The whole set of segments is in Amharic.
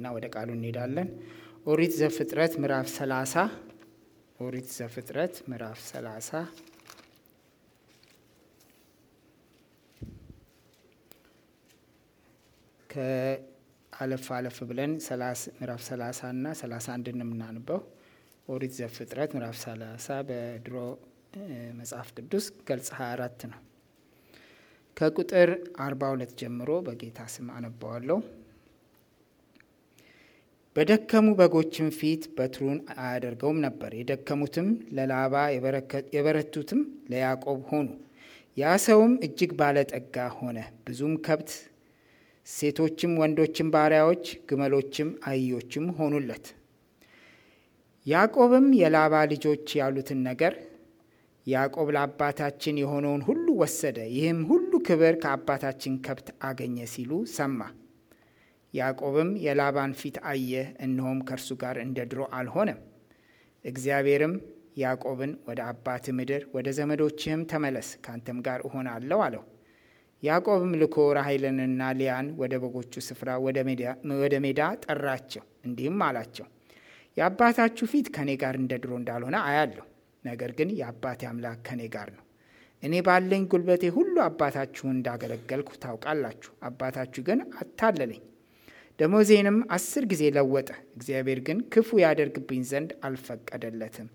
እና ወደ ቃሉ እንሄዳለን። ኦሪት ዘፍጥረት ምዕራፍ 30 ኦሪት ዘፍጥረት ምዕራፍ 30 ከአለፍ አለፍ ብለን ምዕራፍ 30 እና 31 የምናንበው ኦሪት ዘፍጥረት ምዕራፍ 30 በድሮ መጽሐፍ ቅዱስ ገልጽ 24 ነው። ከቁጥር 42 ጀምሮ በጌታ ስም አነባዋለሁ። በደከሙ በጎችም ፊት በትሩን አያደርገውም ነበር። የደከሙትም ለላባ የበረቱትም ለያዕቆብ ሆኑ። ያ ሰውም እጅግ ባለጠጋ ሆነ። ብዙም ከብት፣ ሴቶችም ወንዶችም ባሪያዎች፣ ግመሎችም አህዮችም ሆኑለት። ያዕቆብም የላባ ልጆች ያሉትን ነገር ያዕቆብ ለአባታችን የሆነውን ሁሉ ወሰደ፣ ይህም ሁሉ ክብር ከአባታችን ከብት አገኘ ሲሉ ሰማ። ያዕቆብም የላባን ፊት አየ፣ እነሆም ከእርሱ ጋር እንደ ድሮ አልሆነም። እግዚአብሔርም ያዕቆብን ወደ አባት ምድር ወደ ዘመዶችህም ተመለስ፣ ካንተም ጋር እሆናለሁ አለው። ያዕቆብም ልኮ ራሔልንና ሊያን ወደ በጎቹ ስፍራ ወደ ሜዳ ጠራቸው፣ እንዲህም አላቸው የአባታችሁ ፊት ከእኔ ጋር እንደ ድሮ እንዳልሆነ አያለሁ። ነገር ግን የአባቴ አምላክ ከእኔ ጋር ነው። እኔ ባለኝ ጉልበቴ ሁሉ አባታችሁን እንዳገለገልኩ ታውቃላችሁ። አባታችሁ ግን አታለለኝ፣ ደሞዜንም አስር ጊዜ ለወጠ። እግዚአብሔር ግን ክፉ ያደርግብኝ ዘንድ አልፈቀደለትም።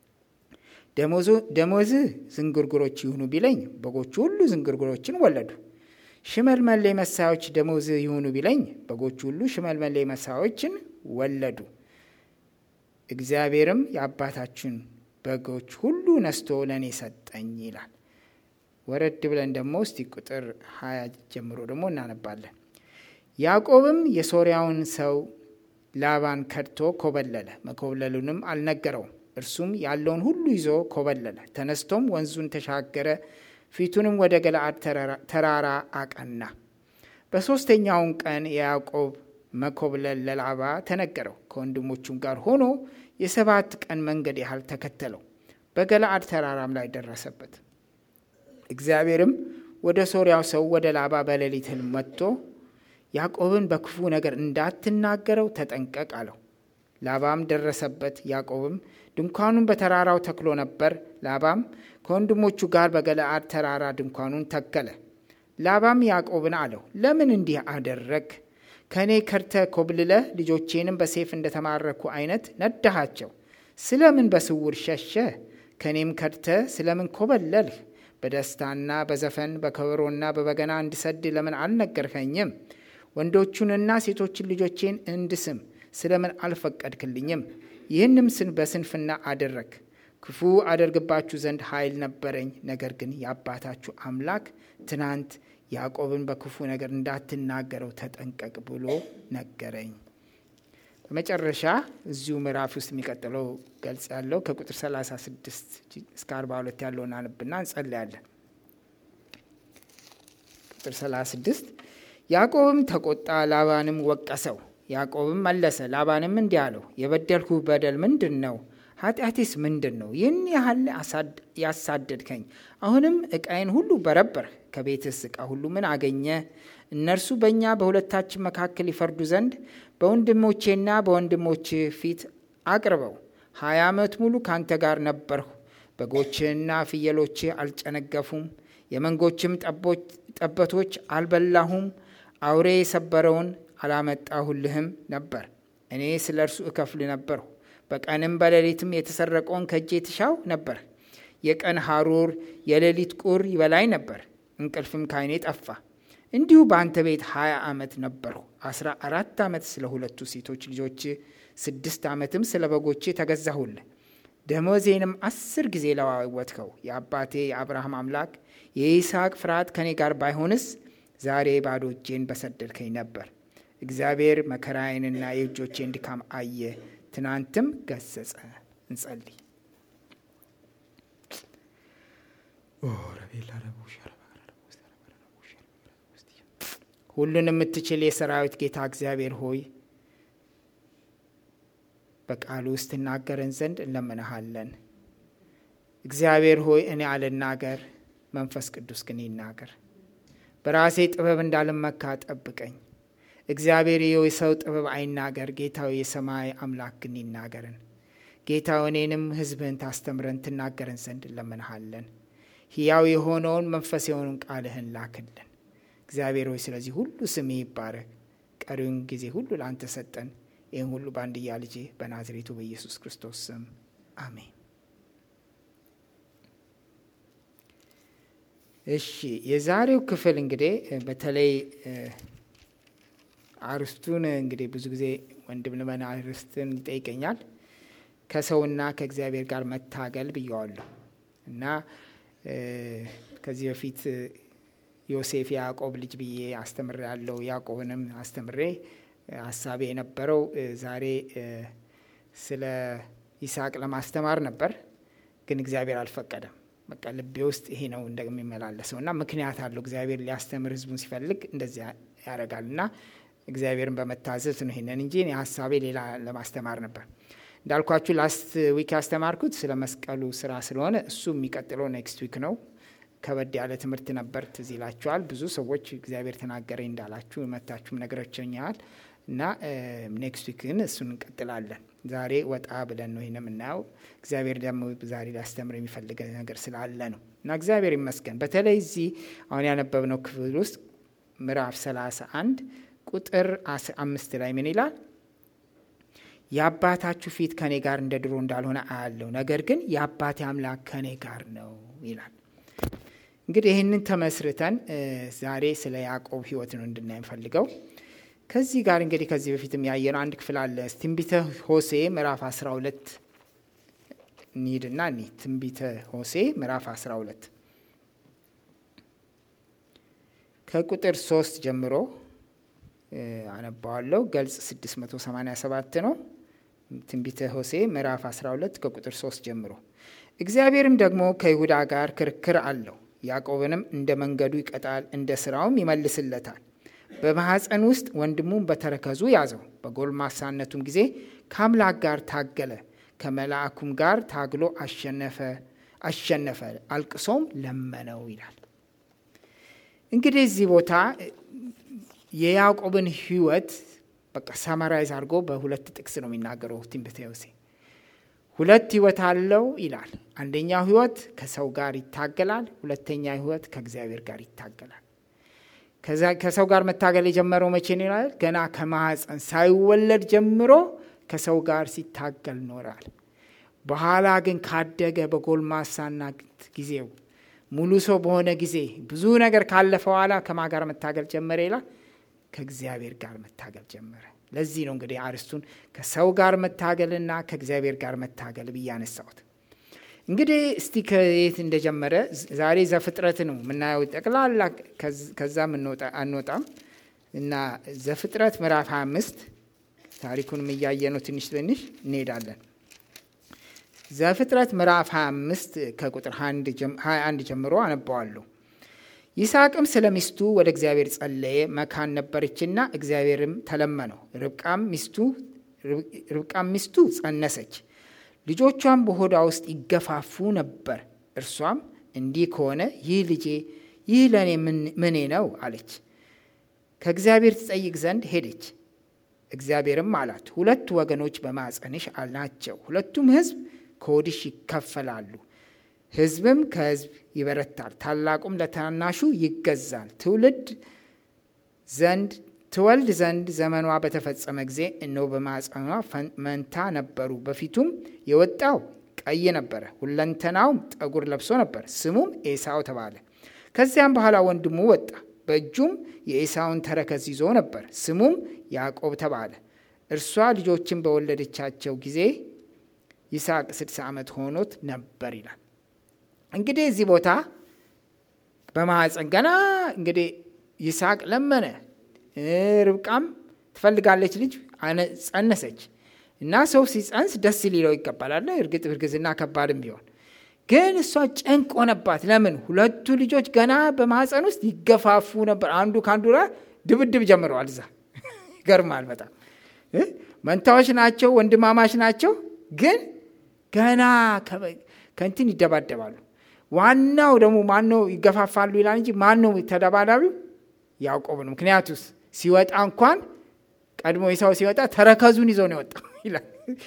ደሞዝህ ዝንጉርጉሮች ይሁኑ ቢለኝ በጎቹ ሁሉ ዝንጉርጉሮችን ወለዱ። ሽመልመሌ መሳዮች ደሞዝህ ይሁኑ ቢለኝ በጎቹ ሁሉ ሽመልመሌ መሳዮችን ወለዱ። እግዚአብሔርም የአባታችን በጎች ሁሉ ነስቶ ለእኔ ሰጠኝ ይላል። ወረድ ብለን ደግሞ እስቲ ቁጥር ሀያ ጀምሮ ደግሞ እናነባለን። ያዕቆብም የሶርያውን ሰው ላባን ከድቶ ኮበለለ፣ መኮብለሉንም አልነገረውም። እርሱም ያለውን ሁሉ ይዞ ኮበለለ። ተነስቶም ወንዙን ተሻገረ፣ ፊቱንም ወደ ገለአድ ተራራ አቀና። በሦስተኛውን ቀን የያዕቆብ መኮብለል ለላባ ተነገረው። ከወንድሞቹም ጋር ሆኖ የሰባት ቀን መንገድ ያህል ተከተለው። በገለአድ ተራራም ላይ ደረሰበት። እግዚአብሔርም ወደ ሶርያው ሰው ወደ ላባ በሌሊት ሕልም መጥቶ ያዕቆብን በክፉ ነገር እንዳትናገረው ተጠንቀቅ አለው። ላባም ደረሰበት። ያዕቆብም ድንኳኑን በተራራው ተክሎ ነበር። ላባም ከወንድሞቹ ጋር በገለአድ ተራራ ድንኳኑን ተከለ። ላባም ያዕቆብን አለው፣ ለምን እንዲህ አደረግ? ከእኔ ከድተ ኮብልለህ ልጆቼንም በሴፍ እንደተማረኩ አይነት ነዳሃቸው። ስለምን በስውር ሸሸህ? ከእኔም ከድተ ስለምን ኮበለልህ? በደስታና በዘፈን በከበሮና በበገና እንድሰድ ለምን አልነገርኸኝም? ወንዶቹንና ሴቶችን ልጆቼን እንድስም ስለምን አልፈቀድክልኝም? ይህንም ስን በስንፍና አደረግ። ክፉ አደርግባችሁ ዘንድ ኃይል ነበረኝ። ነገር ግን የአባታችሁ አምላክ ትናንት ያዕቆብን በክፉ ነገር እንዳትናገረው ተጠንቀቅ ብሎ ነገረኝ። በመጨረሻ እዚሁ ምዕራፍ ውስጥ የሚቀጥለው ገልጽ ያለው ከቁጥር 36 እስከ 42 ያለውን አንብና እንጸልያለን። ቁጥር 36 ያዕቆብም ተቆጣ፣ ላባንም ወቀሰው። ያዕቆብም መለሰ ላባንም እንዲህ አለው፣ የበደልኩ በደል ምንድን ነው? ኃጢአቴስ ምንድን ነው? ይህን ያህል ያሳደድከኝ። አሁንም ዕቃዬን ሁሉ በረበርህ። ከቤትስ ዕቃ ሁሉ ምን አገኘ? እነርሱ በእኛ በሁለታችን መካከል ይፈርዱ ዘንድ በወንድሞቼና በወንድሞች ፊት አቅርበው። ሀያ ዓመት ሙሉ ካንተ ጋር ነበርሁ። በጎችህና ፍየሎችህ አልጨነገፉም፣ የመንጎችም ጠበቶች አልበላሁም። አውሬ የሰበረውን አላመጣሁልህም ነበር። እኔ ስለ እርሱ እከፍል ነበርሁ። በቀንም በሌሊትም የተሰረቀውን ከእጄ ትሻው ነበር። የቀን ሐሩር የሌሊት ቁር ይበላኝ ነበር፣ እንቅልፍም ካይኔ ጠፋ። እንዲሁ በአንተ ቤት ሀያ ዓመት ነበርሁ። አስራ አራት ዓመት ስለ ሁለቱ ሴቶች ልጆች፣ ስድስት ዓመትም ስለ በጎች ተገዛሁልህ። ደሞዜንም አስር ጊዜ ለዋወትከው። የአባቴ የአብርሃም አምላክ የይስሐቅ ፍርሃት ከእኔ ጋር ባይሆንስ ዛሬ ባዶ እጄን በሰደድከኝ ነበር። እግዚአብሔር መከራዬንና የእጆቼን ድካም አየ፣ ትናንትም ገሰጸ። እንጸልይ። ሁሉን የምትችል የሰራዊት ጌታ እግዚአብሔር ሆይ በቃሉ ውስጥ ትናገረን ዘንድ እንለምንሃለን። እግዚአብሔር ሆይ እኔ አልናገር፣ መንፈስ ቅዱስ ግን ይናገር። በራሴ ጥበብ እንዳልመካ ጠብቀኝ። እግዚአብሔር የሰው ጥበብ አይናገር፣ ጌታዊ የሰማይ አምላክ ግን ይናገርን። ጌታ እኔንም ሕዝብህን ታስተምረን ትናገረን ዘንድ እንለምንሃለን። ሕያው የሆነውን መንፈስ የሆነውን ቃልህን ላክልን። እግዚአብሔር ሆይ ስለዚህ ሁሉ ስምህ ይባረክ። ቀሪውን ጊዜ ሁሉ ለአንተ ሰጠን። ይህን ሁሉ በአንድያ ልጅ በናዝሬቱ በኢየሱስ ክርስቶስ ስም አሜን። እሺ የዛሬው ክፍል እንግዲህ በተለይ አርስቱን እንግዲህ ብዙ ጊዜ ወንድም ልመና አርስትን ይጠይቀኛል። ከሰውና ከእግዚአብሔር ጋር መታገል ብየዋለሁ እና ከዚህ በፊት ዮሴፍ የያዕቆብ ልጅ ብዬ አስተምሬ ያለው ያዕቆብንም አስተምሬ ሀሳቤ የነበረው ዛሬ ስለ ይስሐቅ ለማስተማር ነበር፣ ግን እግዚአብሔር አልፈቀደም። በቃ ልቤ ውስጥ ይሄ ነው እንደሚመላለሰው እና ምክንያት አለው። እግዚአብሔር ሊያስተምር ሕዝቡን ሲፈልግ እንደዚያ ያደርጋል እና እግዚአብሔርን በመታዘዝ ነው ይሄንን እንጂ ሀሳቤ ሌላ ለማስተማር ነበር። እንዳልኳችሁ ላስት ዊክ ያስተማርኩት ስለ መስቀሉ ስራ ስለሆነ እሱ የሚቀጥለው ኔክስት ዊክ ነው። ከበድ ያለ ትምህርት ነበር። ትዝ ይላችኋል። ብዙ ሰዎች እግዚአብሔር ተናገረኝ እንዳላችሁ መታችሁም ነገሮችኛል እና ኔክስት ዊክ ግን እሱን እንቀጥላለን። ዛሬ ወጣ ብለን ነው ይህን የምናየው። እግዚአብሔር ደግሞ ዛሬ ሊያስተምር የሚፈልገ ነገር ስላለ ነው እና እግዚአብሔር ይመስገን። በተለይ እዚህ አሁን ያነበብነው ክፍል ውስጥ ምዕራፍ ሰላሳ አንድ ቁጥር አምስት ላይ ምን ይላል? የአባታችሁ ፊት ከኔ ጋር እንደ ድሮ እንዳልሆነ አያለው፣ ነገር ግን የአባቴ አምላክ ከኔ ጋር ነው ይላል። እንግዲህ ይህንን ተመስርተን ዛሬ ስለ ያዕቆብ ሕይወት ነው እንድናይ የምፈልገው። ከዚህ ጋር እንግዲህ ከዚህ በፊትም ያየነው አንድ ክፍል አለ። ትንቢተ ሆሴ ምዕራፍ 12 እንሂድና እኒ ትንቢተ ሆሴ ምዕራፍ 12 ከቁጥር ሶስት ጀምሮ አነባዋለሁ። ገልጽ 687 ነው። ትንቢተ ሆሴ ምዕራፍ 12 ከቁጥር 3 ጀምሮ እግዚአብሔርም ደግሞ ከይሁዳ ጋር ክርክር አለው ያዕቆብንም እንደ መንገዱ ይቀጣል፣ እንደ ስራውም ይመልስለታል። በማኅፀን ውስጥ ወንድሙን በተረከዙ ያዘው። በጎልማሳነቱም ጊዜ ከአምላክ ጋር ታገለ፣ ከመልአኩም ጋር ታግሎ አሸነፈ አሸነፈ አልቅሶም ለመነው ይላል። እንግዲህ እዚህ ቦታ የያዕቆብን ሕይወት በቃ ሰመራይዝ አድርጎ በሁለት ጥቅስ ነው የሚናገረው ትንቢተ ሆሴዕ። ሁለት ህይወት አለው ይላል። አንደኛው ህይወት ከሰው ጋር ይታገላል። ሁለተኛ ህይወት ከእግዚአብሔር ጋር ይታገላል። ከሰው ጋር መታገል የጀመረው መቼ ነው ይላል? ገና ከማኅፀን ሳይወለድ ጀምሮ ከሰው ጋር ሲታገል ኖራል። በኋላ ግን ካደገ በጎልማሳና ጊዜው ሙሉ ሰው በሆነ ጊዜ ብዙ ነገር ካለፈ በኋላ ከማ ጋር መታገል ጀመረ ይላል? ከእግዚአብሔር ጋር መታገል ጀመረ። ለዚህ ነው እንግዲህ አርስቱን ከሰው ጋር መታገልና ከእግዚአብሔር ጋር መታገል ብዬ አነሳሁት። እንግዲህ እስቲ ከየት እንደጀመረ ዛሬ ዘፍጥረት ነው የምናየው ጠቅላላ፣ ከዛ አንወጣም እና ዘፍጥረት ምዕራፍ 25 ታሪኩንም እያየ ነው ትንሽ ትንሽ እንሄዳለን። ዘፍጥረት ምዕራፍ 25 ከቁጥር 21 ጀምሮ አነባዋለሁ። ይስሐቅም ስለ ሚስቱ ወደ እግዚአብሔር ጸለየ፣ መካን ነበረችና እግዚአብሔርም ተለመነው። ርብቃም ሚስቱ ጸነሰች፣ ልጆቿም በሆዷ ውስጥ ይገፋፉ ነበር። እርሷም እንዲህ ከሆነ ይህ ልጄ ይህ ለእኔ ምኔ ነው አለች። ከእግዚአብሔር ትጠይቅ ዘንድ ሄደች። እግዚአብሔርም አላት፣ ሁለት ወገኖች በማጸንሽ ናቸው፣ ሁለቱም ሕዝብ ከሆድሽ ይከፈላሉ ሕዝብም ከሕዝብ ይበረታል፣ ታላቁም ለታናሹ ይገዛል። ትውልድ ዘንድ ትወልድ ዘንድ ዘመኗ በተፈጸመ ጊዜ እነሆ በማኅፀኗ መንታ ነበሩ። በፊቱም የወጣው ቀይ ነበረ፣ ሁለንተናውም ጠጉር ለብሶ ነበር። ስሙም ኤሳው ተባለ። ከዚያም በኋላ ወንድሙ ወጣ፣ በእጁም የኤሳውን ተረከዝ ይዞ ነበር። ስሙም ያዕቆብ ተባለ። እርሷ ልጆችን በወለደቻቸው ጊዜ ይስሐቅ ስድሳ ዓመት ሆኖት ነበር ይላል። እንግዲህ እዚህ ቦታ በማኅፀን ገና እንግዲህ ይስሐቅ ለመነ። ርብቃም ትፈልጋለች ልጅ ጸነሰች እና ሰው ሲጸንስ ደስ ሊለው ይገባላል። እርግጥ እርግዝና ከባድም ቢሆን ግን እሷ ጭንቅ ሆነባት። ለምን? ሁለቱ ልጆች ገና በማኅፀን ውስጥ ይገፋፉ ነበር። አንዱ ከአንዱ ጋር ድብድብ ጀምረዋል። እዛ ይገርማል በጣም መንታዎች ናቸው፣ ወንድማማች ናቸው። ግን ገና ከእንትን ይደባደባሉ። ዋናው ደግሞ ማነው ይገፋፋሉ ይላል እንጂ ማነው ተደባዳቢው? ያዕቆብ ነው። ምክንያቱስ ሲወጣ እንኳን ቀድሞ ኤሳው ሲወጣ ተረከዙን ይዞ ነው የወጣው ይላል።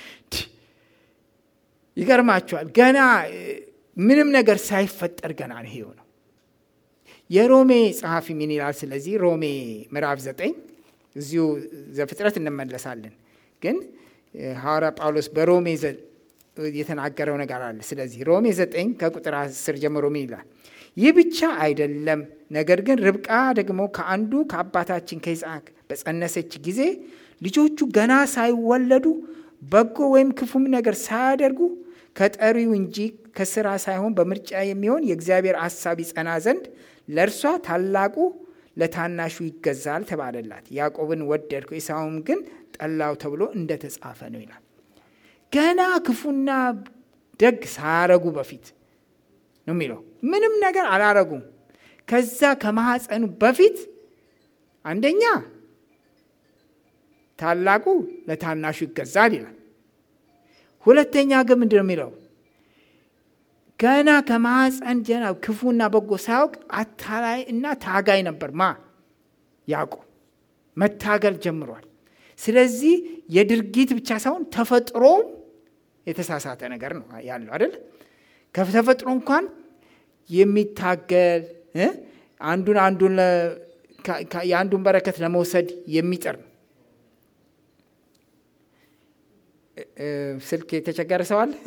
ይገርማችኋል። ገና ምንም ነገር ሳይፈጠር ገና ነው ይሄው ነው። የሮሜ ጸሐፊ ምን ይላል? ስለዚህ ሮሜ ምዕራፍ ዘጠኝ እዚሁ ዘፍጥረት እንመለሳለን። ግን ሐዋርያ ጳውሎስ በሮሜ የተናገረው ነገር አለ። ስለዚህ ሮሜ ዘጠኝ ከቁጥር አስር ጀምሮ ምን ይላል? ይህ ብቻ አይደለም፣ ነገር ግን ርብቃ ደግሞ ከአንዱ ከአባታችን ከይስሐቅ በጸነሰች ጊዜ ልጆቹ ገና ሳይወለዱ በጎ ወይም ክፉም ነገር ሳያደርጉ ከጠሪው እንጂ ከስራ ሳይሆን በምርጫ የሚሆን የእግዚአብሔር ሐሳብ ይጸና ዘንድ ለእርሷ ታላቁ ለታናሹ ይገዛል ተባለላት። ያዕቆብን ወደድኩ ኤሳውም ግን ጠላው ተብሎ እንደተጻፈ ነው ይላል። ገና ክፉና ደግ ሳያረጉ በፊት ነው የሚለው። ምንም ነገር አላረጉም። ከዛ ከማኅፀኑ በፊት አንደኛ ታላቁ ለታናሹ ይገዛል ይላል። ሁለተኛ ግን ምንድን ነው የሚለው? ገና ከማኅፀን ጀና ክፉና በጎ ሳያውቅ አታላይ እና ታጋይ ነበር። ማ ያዕቆብ መታገል ጀምሯል። ስለዚህ የድርጊት ብቻ ሳይሆን ተፈጥሮም የተሳሳተ ነገር ነው ያለው አይደል? ከተፈጥሮ እንኳን የሚታገል አንዱን አንዱን የአንዱን በረከት ለመውሰድ የሚጥር ነው። ስልክ የተቸገረ ሰው አለ?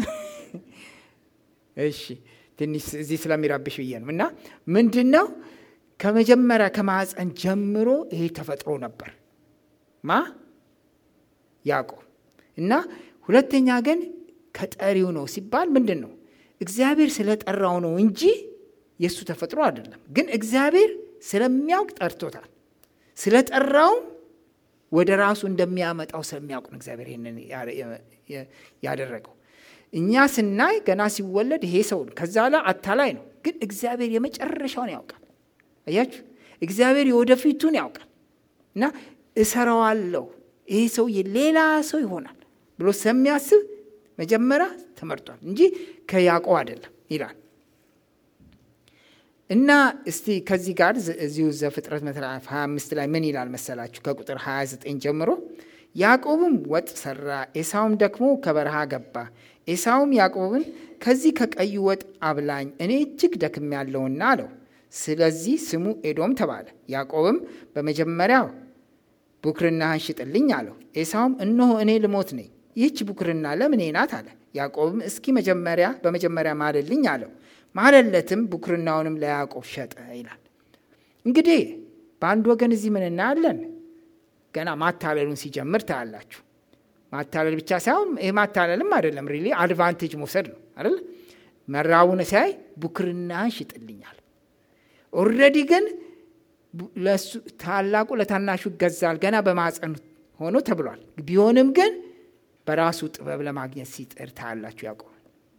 እሺ ትንሽ እዚህ ስለሚረብሽ ብዬ ነው። እና ምንድን ነው ከመጀመሪያ ከማኅፀን ጀምሮ ይሄ ተፈጥሮ ነበር ማ ያዕቆብ እና ሁለተኛ ግን ከጠሪው ነው ሲባል ምንድን ነው እግዚአብሔር ስለጠራው ነው እንጂ የእሱ ተፈጥሮ አይደለም። ግን እግዚአብሔር ስለሚያውቅ ጠርቶታል። ስለጠራውም ወደ ራሱ እንደሚያመጣው ስለሚያውቅ ነው እግዚአብሔር ይህንን ያደረገው። እኛ ስናይ ገና ሲወለድ ይሄ ሰው ከዛ ላይ አታላይ ነው። ግን እግዚአብሔር የመጨረሻውን ያውቃል። አያችሁ፣ እግዚአብሔር የወደፊቱን ያውቃል እና እሰራዋለሁ ይሄ ሰው ሌላ ሰው ይሆናል ብሎ ስለሚያስብ መጀመሪያ ተመርጧል እንጂ ከያዕቆብ አይደለም ይላል እና እስቲ ከዚህ ጋር እዚሁ ዘፍጥረት ምዕራፍ 25 ላይ ምን ይላል መሰላችሁ? ከቁጥር 29 ጀምሮ ያዕቆብም ወጥ ሰራ፣ ኤሳውም ደክሞ ከበረሃ ገባ። ኤሳውም ያዕቆብን ከዚህ ከቀዩ ወጥ አብላኝ፣ እኔ እጅግ ደክሜያለሁና አለው። ስለዚህ ስሙ ኤዶም ተባለ። ያዕቆብም በመጀመሪያው ቡክርናህን ሽጥልኝ አለው። ኤሳውም እነሆ እኔ ልሞት ነኝ፣ ይህች ቡክርና ለምኔ ናት አለ። ያዕቆብም እስኪ መጀመሪያ በመጀመሪያ ማልልኝ አለው። ማለለትም ቡክርናውንም ለያዕቆብ ሸጠ ይላል። እንግዲህ በአንድ ወገን እዚህ ምን እናያለን? ገና ማታለሉን ሲጀምር ታያላችሁ። ማታለል ብቻ ሳይሆን ይህ ማታለልም አይደለም፣ ሪሊ አድቫንቴጅ መውሰድ ነው አይደል? መራቡን ሲያይ ቡክርናህን ሽጥልኛል። ኦልሬዲ ግን ታላቁ ለታናሹ ይገዛል ገና በማፀን ሆኖ ተብሏል። ቢሆንም ግን በራሱ ጥበብ ለማግኘት ሲጥር ታያላችሁ ያዕቆብ።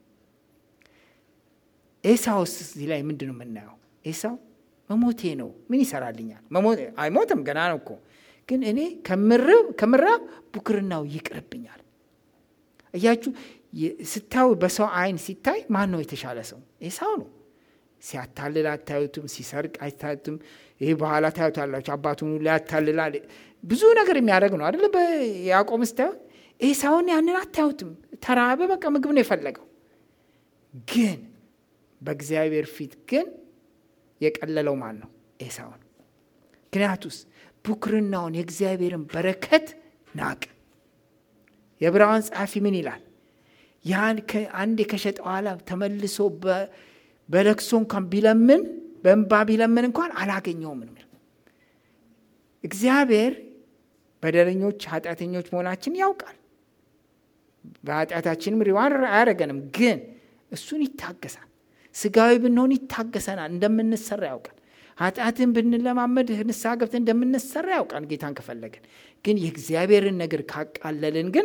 ኤሳውስ እዚህ ላይ ምንድን ነው የምናየው? ኤሳው መሞቴ ነው ምን ይሰራልኛል? አይሞትም ገና ነው እኮ ግን እኔ ከምራብ ቡክርናው ይቅርብኛል። እያችሁ ስታዩ በሰው አይን ሲታይ ማን ነው የተሻለ ሰው? ኤሳው ነው። ሲያታልል አታዩትም፣ ሲሰርቅ አይታዩትም። ይህ በኋላ ታዩታላችሁ። አባቱን ሊያታልላል ብዙ ነገር የሚያደርግ ነው አደለ? በያዕቆብ ስታዩ ኤሳውን ያንን አታዩትም። ተራበ፣ በቃ ምግብ ነው የፈለገው ግን በእግዚአብሔር ፊት ግን የቀለለው ማን ነው? ኤሳው ነው። ምክንያቱስ ቡክርናውን የእግዚአብሔርን በረከት ናቅ። የዕብራውያን ጸሐፊ ምን ይላል? ያን አንዴ ከሸጠ በኋላ ተመልሶ በለቅሶ እንኳን ቢለምን በእንባ ቢለምን እንኳን አላገኘውም። እግዚአብሔር በደለኞች ኃጢአተኞች መሆናችን ያውቃል። በኃጢአታችንም ሪዋን አያደረገንም፣ ግን እሱን ይታገሳል። ስጋዊ ብንሆን ይታገሰናል። እንደምንሰራ ያውቃል። ኃጢአትን ብንለማመድ ንስሐ ገብተን እንደምንሰራ ያውቃል። ጌታን ከፈለግን ግን የእግዚአብሔርን ነገር ካቃለልን ግን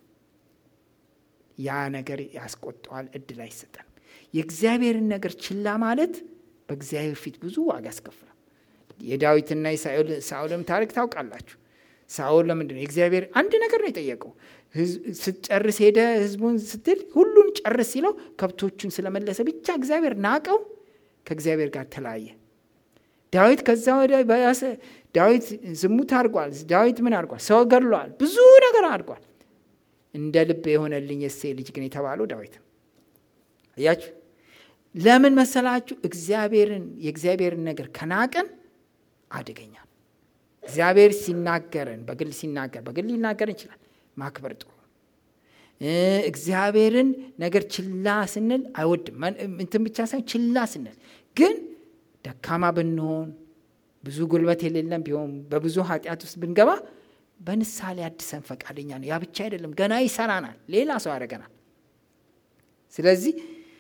ያ ነገር ያስቆጠዋል፣ እድል አይሰጠንም። የእግዚአብሔርን ነገር ችላ ማለት በእግዚአብሔር ፊት ብዙ ዋጋ ያስከፍላል። የዳዊትና የሳኦልም ታሪክ ታውቃላችሁ። ሳኦል ለምንድን ነው የእግዚአብሔር አንድ ነገር ነው የጠየቀው ስትጨርስ ሄደ ህዝቡን ስትል ሁሉን ጨርስ ሲለው ከብቶቹን ስለመለሰ ብቻ እግዚአብሔር ናቀው፣ ከእግዚአብሔር ጋር ተለያየ። ዳዊት ከዛ ወደ ባሰ ዳዊት ዝሙት አድርጓል። ዳዊት ምን አድርጓል? ሰው ገድሏል። ብዙ ነገር አድርጓል። እንደ ልብ የሆነልኝ የእሴይ ልጅ ግን የተባለው ዳዊት እያችሁ ለምን መሰላችሁ? እግዚአብሔርን የእግዚአብሔርን ነገር ከናቅን አደገኛ ነው። እግዚአብሔር ሲናገረን በግል ሲናገር በግል ሊናገር ይችላል። ማክበር ጥሩ እግዚአብሔርን ነገር ችላ ስንል አይወድም። እንትን ብቻ ሳይሆን ችላ ስንል ግን ደካማ ብንሆን ብዙ ጉልበት የሌለን ቢሆን በብዙ ኃጢአት ውስጥ ብንገባ በንስሐ ሊያድሰን ፈቃደኛ ነው። ያ ብቻ አይደለም፣ ገና ይሰራናል፣ ሌላ ሰው ያደርገናል። ስለዚህ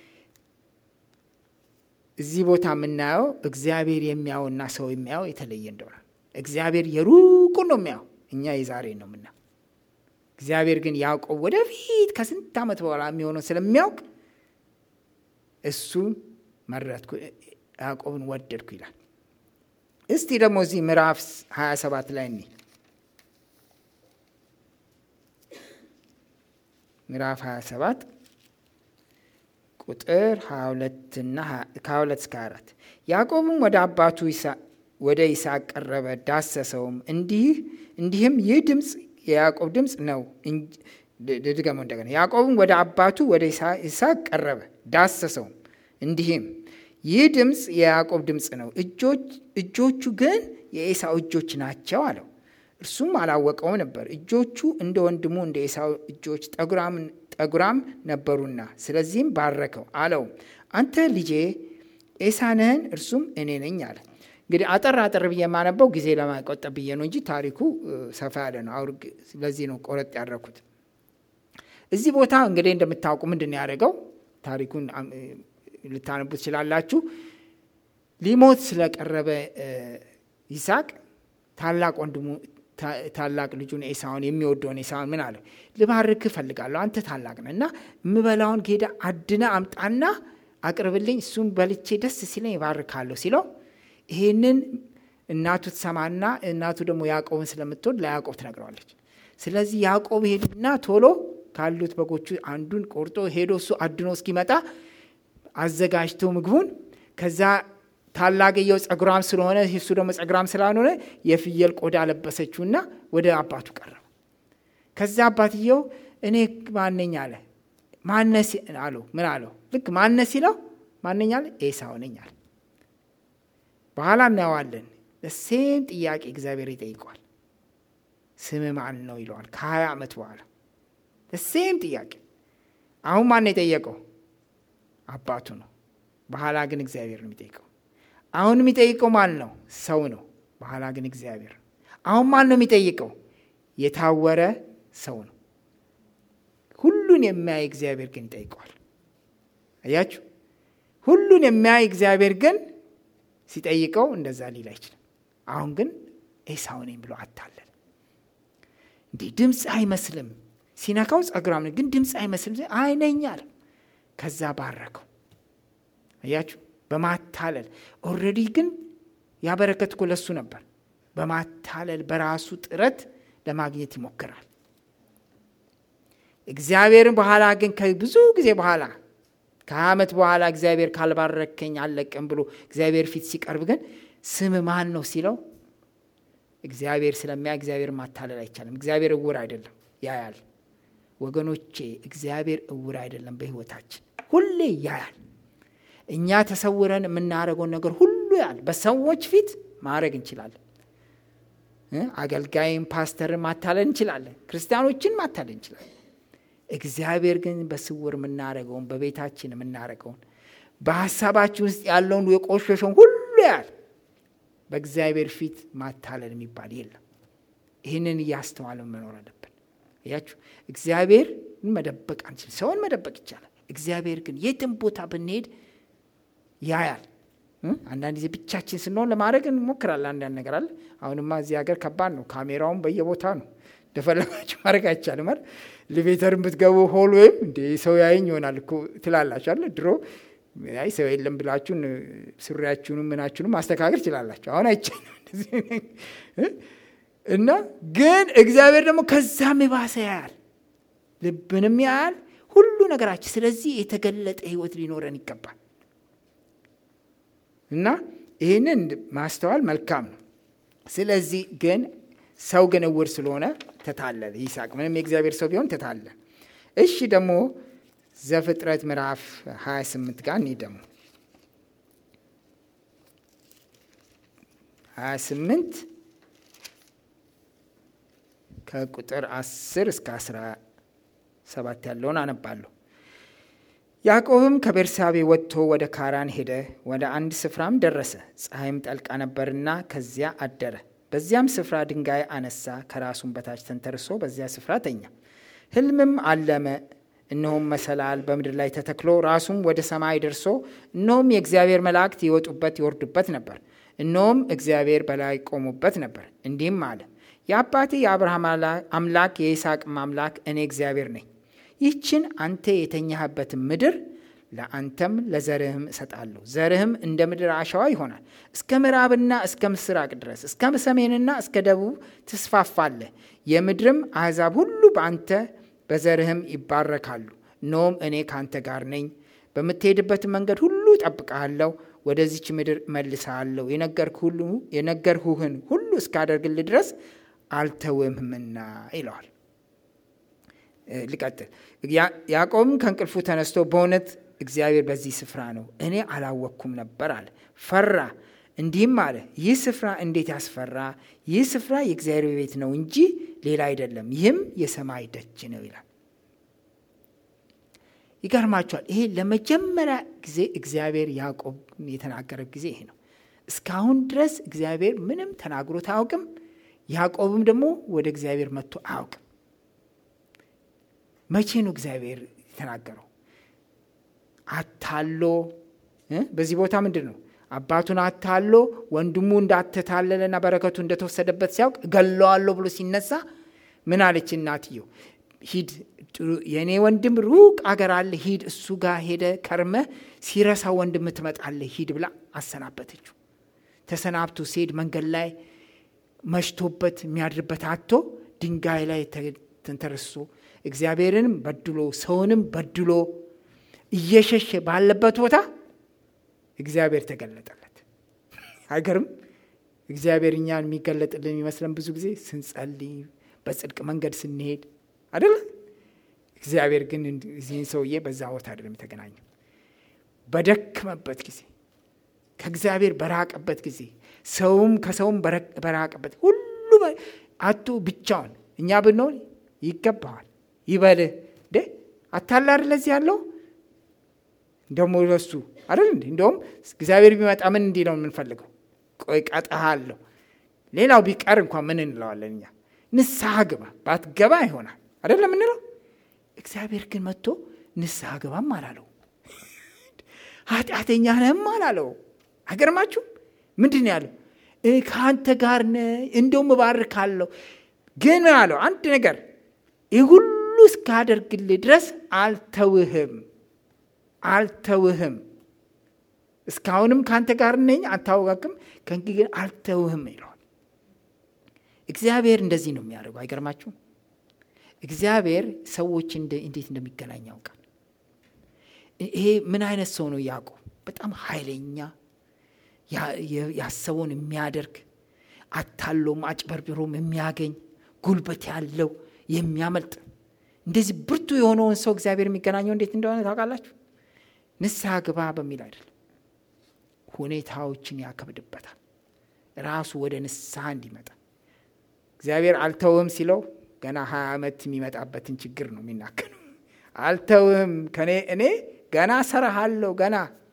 እዚህ ቦታ የምናየው እግዚአብሔር የሚያየውና ሰው የሚያየው የተለየ እንደሆነ እግዚአብሔር የሩቁን ነው የሚያየው፣ እኛ የዛሬ ነው የምናየው። እግዚአብሔር ግን ያዕቆብ ወደፊት ከስንት ዓመት በኋላ የሚሆነው ስለሚያውቅ እሱ መረጥኩ፣ ያዕቆብን ወደድኩ ይላል። እስቲ ደግሞ እዚህ ምዕራፍ 27 ላይ እኒ ምዕራፍ 27 ቁጥር 22 እና ከ22 እስከ 4 ያዕቆብም ወደ አባቱ ወደ ይስሐቅ ቀረበ፣ ዳሰሰውም፣ እንዲህ እንዲህም ይህ ድምፅ የያዕቆብ ድምፅ ነው። ድገመው እንደገና። ያዕቆብም ወደ አባቱ ወደ ይስሐቅ ቀረበ፣ ዳሰሰውም፣ እንዲህም ይህ ድምፅ የያዕቆብ ድምፅ ነው፣ እጆቹ ግን የኤሳው እጆች ናቸው አለው። እርሱም አላወቀውም ነበር፣ እጆቹ እንደ ወንድሙ እንደ ኤሳው እጆች ጠጉራም ነበሩና፣ ስለዚህም ባረከው አለው፣ አንተ ልጄ ኤሳ ነህን? እርሱም እኔ ነኝ አለ። እንግዲህ አጠር አጠር ብዬ የማነበው ጊዜ ለማቆጠብ ብዬ ነው እንጂ ታሪኩ ሰፋ ያለ ነው። አውር ስለዚህ ነው ቆረጥ ያደረኩት። እዚህ ቦታ እንግዲህ እንደምታውቁ ምንድን ነው ያደረገው? ታሪኩን ልታነቡ ትችላላችሁ። ሊሞት ስለቀረበ ይስሐቅ ታላቅ ወንድሙ ታላቅ ልጁን ኤሳውን የሚወደውን ኤሳውን ምን አለ? ልባርክ እፈልጋለሁ አንተ ታላቅ ነህ እና የምበላውን ጌዳ አድነ አምጣና አቅርብልኝ፣ እሱም በልቼ ደስ ሲለኝ ይባርካለሁ ሲለው ይሄንን እናቱ ትሰማና እናቱ ደግሞ ያዕቆብን ስለምትወድ ለያዕቆብ ትነግረዋለች። ስለዚህ ያዕቆብ ሄድና ቶሎ ካሉት በጎቹ አንዱን ቆርጦ ሄዶ እሱ አድኖ እስኪመጣ አዘጋጅቶ ምግቡን ከዛ ታላቅየው ጸጉራም ስለሆነ እሱ ደግሞ ጸጉራም ስላልሆነ የፍየል ቆዳ ለበሰችውና ወደ አባቱ ቀረበ። ከዛ አባትየው እኔ ማነኝ አለ። ማነስ አለው። ምን አለው? ልክ ማነስ ሲለው ማነኝ አለ። ኤሳው ነኝ አለ። በኋላ እናየዋለን። ሴም ጥያቄ እግዚአብሔር ይጠይቀዋል። ስም ማን ነው ይለዋል። ከሀያ ዓመት በኋላ ሴም ጥያቄ። አሁን ማን ነው የጠየቀው? አባቱ ነው። በኋላ ግን እግዚአብሔር ነው የሚጠይቀው። አሁን የሚጠይቀው ማን ነው? ሰው ነው። በኋላ ግን እግዚአብሔር ነው። አሁን ማን ነው የሚጠይቀው? የታወረ ሰው ነው። ሁሉን የሚያይ እግዚአብሔር ግን ይጠይቀዋል። አያችሁ፣ ሁሉን የሚያይ እግዚአብሔር ግን ሲጠይቀው እንደዛ ሊል አይችልም። አሁን ግን ኤሳው ነኝ ብሎ አታለለ። እንዲህ ድምፅ አይመስልም። ሲነካው ጸጉራም ግን ድምፅ አይመስልም። አይነኝ አለ። ከዛ ባረከው። አያችሁ በማታለል ኦልሬዲ ግን ያበረከት እኮ ለሱ ነበር። በማታለል በራሱ ጥረት ለማግኘት ይሞክራል። እግዚአብሔርን በኋላ ግን ከብዙ ጊዜ በኋላ ከሀያ ዓመት በኋላ እግዚአብሔር ካልባረከኝ አልለቅም ብሎ እግዚአብሔር ፊት ሲቀርብ ግን ስም ማን ነው ሲለው እግዚአብሔር ስለሚያ እግዚአብሔር ማታለል አይቻልም። እግዚአብሔር እውር አይደለም፣ ያያል። ወገኖቼ እግዚአብሔር እውር አይደለም። በሕይወታችን ሁሌ ያያል። እኛ ተሰውረን የምናደርገውን ነገር ሁሉ ያል በሰዎች ፊት ማድረግ እንችላለን። አገልጋይም ፓስተርን ማታለል እንችላለን። ክርስቲያኖችን ማታለል እንችላለን። እግዚአብሔር ግን በስውር የምናደርገውን በቤታችን የምናደርገውን በሀሳባችን ውስጥ ያለውን የቆሸሸውን ሁሉ ያል በእግዚአብሔር ፊት ማታለል የሚባል የለም። ይህንን እያስተዋልን መኖር አለብን። እያችሁ እግዚአብሔር መደበቅ አንችል። ሰውን መደበቅ ይቻላል። እግዚአብሔር ግን የትም ቦታ ብንሄድ ያያል። አንዳንድ ጊዜ ብቻችን ስንሆን ለማድረግ እንሞክራለን። አንዳንድ ነገር አለ። አሁንማ እዚህ ሀገር ከባድ ነው። ካሜራውን በየቦታ ነው። እንደፈለጋችሁ ማድረግ አይቻልም። አይደል? ሊቬተርን ብትገቡ ሆል ወይም እንደ ሰው ያየኝ ይሆናል እኮ ትላላችሁ አለ ድሮ አይ ሰው የለም ብላችሁ ሱሪያችሁንም ምናችሁንም ማስተካከል ትችላላችሁ። አሁን አይቻልም እና ግን እግዚአብሔር ደግሞ ከዛም የባሰ ያያል፣ ልብንም ያያል፣ ሁሉ ነገራችን። ስለዚህ የተገለጠ ሕይወት ሊኖረን ይገባል እና ይህንን ማስተዋል መልካም ነው። ስለዚህ ግን ሰው ግን እውር ስለሆነ ተታለለ። ይስሐቅ ምንም የእግዚአብሔር ሰው ቢሆን ተታለለ። እሺ ደግሞ ዘፍጥረት ምዕራፍ 28 ጋር እኔ ደግሞ 28 ከቁጥር 10 እስከ 17 ያለውን አነባለሁ። ያዕቆብም ከቤርሳቤ ወጥቶ ወደ ካራን ሄደ። ወደ አንድ ስፍራም ደረሰ። ፀሐይም ጠልቃ ነበርና ከዚያ አደረ። በዚያም ስፍራ ድንጋይ አነሳ፣ ከራሱም በታች ተንተርሶ በዚያ ስፍራ ተኛ። ሕልምም አለመ። እነሆም መሰላል በምድር ላይ ተተክሎ ራሱም ወደ ሰማይ ደርሶ እነሆም የእግዚአብሔር መላእክት ይወጡበት ይወርዱበት ነበር። እነሆም እግዚአብሔር በላይ ቆሙበት ነበር። እንዲህም አለ፣ የአባቴ የአብርሃም አምላክ የይስሐቅም አምላክ እኔ እግዚአብሔር ነኝ። ይህችን አንተ የተኛህበትን ምድር ለአንተም ለዘርህም እሰጣለሁ። ዘርህም እንደ ምድር አሸዋ ይሆናል። እስከ ምዕራብና እስከ ምስራቅ ድረስ እስከ ሰሜንና እስከ ደቡብ ትስፋፋለህ። የምድርም አሕዛብ ሁሉ በአንተ በዘርህም ይባረካሉ። እነሆም እኔ ከአንተ ጋር ነኝ፣ በምትሄድበትን መንገድ ሁሉ እጠብቅሃለሁ፣ ወደዚች ምድር እመልስሃለሁ፣ የነገርሁህን ሁሉ እስካደርግልህ ድረስ አልተውህምና ይለዋል። ልቀጥል። ያዕቆብም ከእንቅልፉ ተነስቶ በእውነት እግዚአብሔር በዚህ ስፍራ ነው፣ እኔ አላወቅኩም ነበር አለ። ፈራ፣ እንዲህም አለ፣ ይህ ስፍራ እንዴት ያስፈራ! ይህ ስፍራ የእግዚአብሔር ቤት ነው እንጂ ሌላ አይደለም፣ ይህም የሰማይ ደጅ ነው ይላል። ይገርማችኋል። ይሄ ለመጀመሪያ ጊዜ እግዚአብሔር ያዕቆብ የተናገረ ጊዜ ይሄ ነው። እስካሁን ድረስ እግዚአብሔር ምንም ተናግሮት አያውቅም። ያዕቆብም ደግሞ ወደ እግዚአብሔር መጥቶ አያውቅም። መቼ ነው እግዚአብሔር የተናገረው? አታሎ በዚህ ቦታ ምንድን ነው አባቱን አታሎ ወንድሙ እንዳተታለለና በረከቱ እንደተወሰደበት ሲያውቅ እገለዋለሁ ብሎ ሲነሳ ምን አለች እናትየው? ሂድ የእኔ ወንድም ሩቅ አገር አለ፣ ሂድ እሱ ጋር ሄደ ከርመ ሲረሳ ወንድም ትመጣለህ፣ ሂድ ብላ አሰናበተችው። ተሰናብቶ ሲሄድ መንገድ ላይ መሽቶበት የሚያድርበት አቶ ድንጋይ ላይ ተንተርሶ እግዚአብሔርንም በድሎ ሰውንም በድሎ እየሸሸ ባለበት ቦታ እግዚአብሔር ተገለጠለት። አይገርም? እግዚአብሔር እኛን የሚገለጥልን የሚመስለን ብዙ ጊዜ ስንጸልይ፣ በጽድቅ መንገድ ስንሄድ አደለ? እግዚአብሔር ግን እዚህን ሰውዬ በዛ ቦታ አይደለም የተገናኘው። በደክመበት ጊዜ፣ ከእግዚአብሔር በራቀበት ጊዜ፣ ሰውም ከሰውም በራቀበት ሁሉ አቶ ብቻውን እኛ ብንሆን ይገባዋል ይበልህ እንዴ አታላር ለዚህ ያለው ደግሞ ለሱ አይደል እንዴ እንደውም እግዚአብሔር ቢመጣ ምን እንዲህ ነው የምንፈልገው ቆይ ቀጣሃለሁ ሌላው ቢቀር እንኳን ምን እንለዋለን እኛ ንስሐ ግባ ባትገባ ይሆናል አይደለም ምንለው እግዚአብሔር ግን መጥቶ ንስሐ ግባም አላለው ኃጢአተኛ ነህም አላለው አይገርማችሁ ምንድን ነው ያለው ከአንተ ጋር ነ እንደውም እባርካለሁ ግን አለው አንድ ነገር ይህ ሁሉ እስካደርግልህ ድረስ አልተውህም አልተውህም እስካሁንም ከአንተ ጋር ነኝ አታወቃቅም ከእንግዲህ ግን አልተውህም ይለዋል እግዚአብሔር እንደዚህ ነው የሚያደርገው አይገርማችሁም እግዚአብሔር ሰዎች እንዴት እንደሚገናኝ ያውቃል ይሄ ምን አይነት ሰው ነው ያዕቆብ በጣም ኃይለኛ ያሰበውን የሚያደርግ አታሎም አጭበርብሮም የሚያገኝ ጉልበት ያለው የሚያመልጥ እንደዚህ ብርቱ የሆነውን ሰው እግዚአብሔር የሚገናኘው እንዴት እንደሆነ ታውቃላችሁ ንስሐ ግባ በሚል አይደለም ሁኔታዎችን ያከብድበታል ራሱ ወደ ንስሐ እንዲመጣ እግዚአብሔር አልተውህም ሲለው ገና ሀያ ዓመት የሚመጣበትን ችግር ነው የሚናገረው አልተውህም ከኔ እኔ ገና ሰራሃለሁ ገና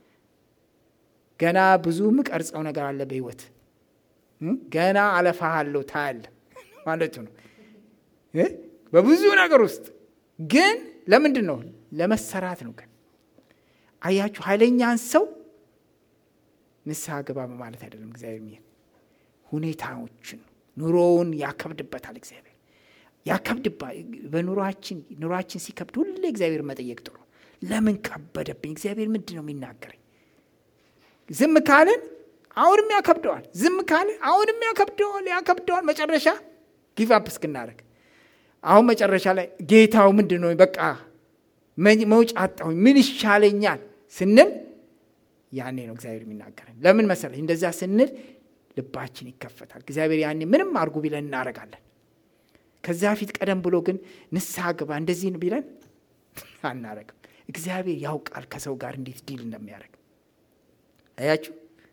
ገና ብዙ ምቀርጸው ነገር አለ በህይወት ገና አለፋሃለሁ ታያለ ማለቱ ነው በብዙ ነገር ውስጥ ግን ለምንድን ነው ለመሰራት ነው ግን አያችሁ ኃይለኛን ሰው ንስሐ ግባ በማለት አይደለም እግዚአብሔር ሚሄድ ሁኔታዎችን ኑሮውን ያከብድበታል እግዚአብሔር ያከብድባ በኑሯችን ኑሯችን ሲከብድ ሁሌ እግዚአብሔር መጠየቅ ጥሩ ለምን ከበደብኝ እግዚአብሔር ምንድን ነው የሚናገረኝ ዝም ካልን አሁንም ያከብደዋል ዝም ካልን አሁንም ያከብደዋል ያከብደዋል መጨረሻ ጊቭ አፕ እስክናደረግ አሁን መጨረሻ ላይ ጌታው ምንድን ነው በቃ መውጫ አጣሁኝ ምን ይሻለኛል ስንል ያኔ ነው እግዚአብሔር የሚናገረን። ለምን መሰለህ? እንደዛ ስንል ልባችን ይከፈታል። እግዚአብሔር ያኔ ምንም አድርጉ ቢለን እናደርጋለን። ከዚያ ፊት ቀደም ብሎ ግን ንስሐ ግባ እንደዚህ ነው ቢለን አናረግም። እግዚአብሔር ያውቃል ከሰው ጋር እንዴት ዲል እንደሚያደርግ አያችሁ።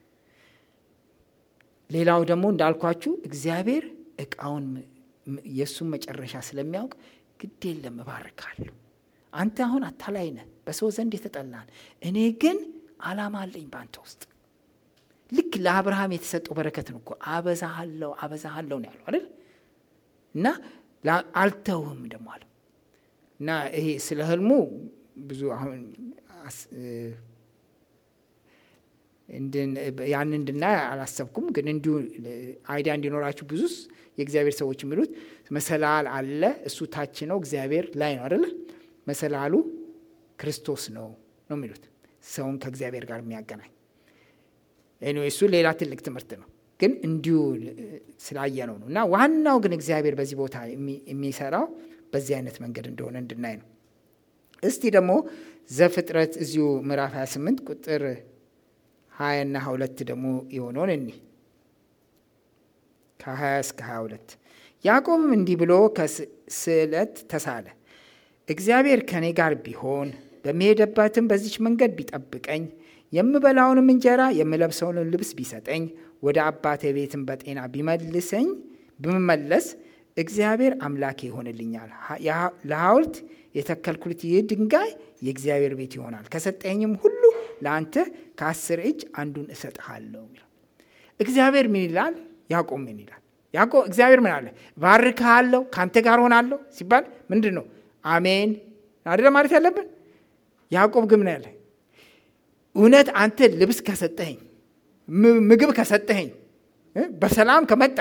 ሌላው ደግሞ እንዳልኳችሁ እግዚአብሔር እቃውን የእሱን መጨረሻ ስለሚያውቅ ግድ የለም እባርካለሁ። አንተ አሁን አታላይ ነህ፣ በሰው ዘንድ የተጠላን፣ እኔ ግን ዓላማ አለኝ በአንተ ውስጥ። ልክ ለአብርሃም የተሰጠው በረከትን እኮ አበዛሃለሁ አበዛሃለሁ ነው ያለው አይደል? እና አልተውህም ደግሞ አለ እና ይሄ ስለ ህልሙ ብዙ አሁን ያን እንድናይ አላሰብኩም፣ ግን እንዲሁ አይዲያ እንዲኖራችሁ ብዙ የእግዚአብሔር ሰዎች የሚሉት መሰላል አለ፣ እሱ ታች ነው፣ እግዚአብሔር ላይ ነው አይደለ? መሰላሉ ክርስቶስ ነው ነው የሚሉት ሰውን ከእግዚአብሔር ጋር የሚያገናኝ እሱ ሌላ ትልቅ ትምህርት ነው፣ ግን እንዲሁ ስላየነው ነው። እና ዋናው ግን እግዚአብሔር በዚህ ቦታ የሚሰራው በዚህ አይነት መንገድ እንደሆነ እንድናይ ነው። እስቲ ደግሞ ዘፍጥረት እዚሁ ምዕራፍ 28 ቁጥር ሀያና ሁለት ደግሞ የሆነውን እኒ ከ20 እስከ 22 ያዕቆብም እንዲህ ብሎ ከስዕለት ተሳለ። እግዚአብሔር ከእኔ ጋር ቢሆን በሚሄደባትም በዚች መንገድ ቢጠብቀኝ የምበላውንም እንጀራ የምለብሰውንም ልብስ ቢሰጠኝ ወደ አባቴ ቤትም በጤና ቢመልሰኝ ብመለስ እግዚአብሔር አምላኬ ይሆንልኛል። ለሐውልት የተከልኩት ይህ ድንጋይ የእግዚአብሔር ቤት ይሆናል። ከሰጠኝም ሁሉ ለአንተ ከአስር እጅ አንዱን እሰጥሃለሁ። እግዚአብሔር ምን ይላል? ያዕቆብ ምን ይላል? ያዕቆብ እግዚአብሔር ምን አለ? ባርክሃለሁ፣ ከአንተ ጋር ሆናለሁ ሲባል ምንድን ነው? አሜን አደለ ማለት ያለብን። ያዕቆብ ግን ምን ያለ? እውነት አንተ ልብስ ከሰጠኸኝ፣ ምግብ ከሰጠኸኝ፣ በሰላም ከመጣ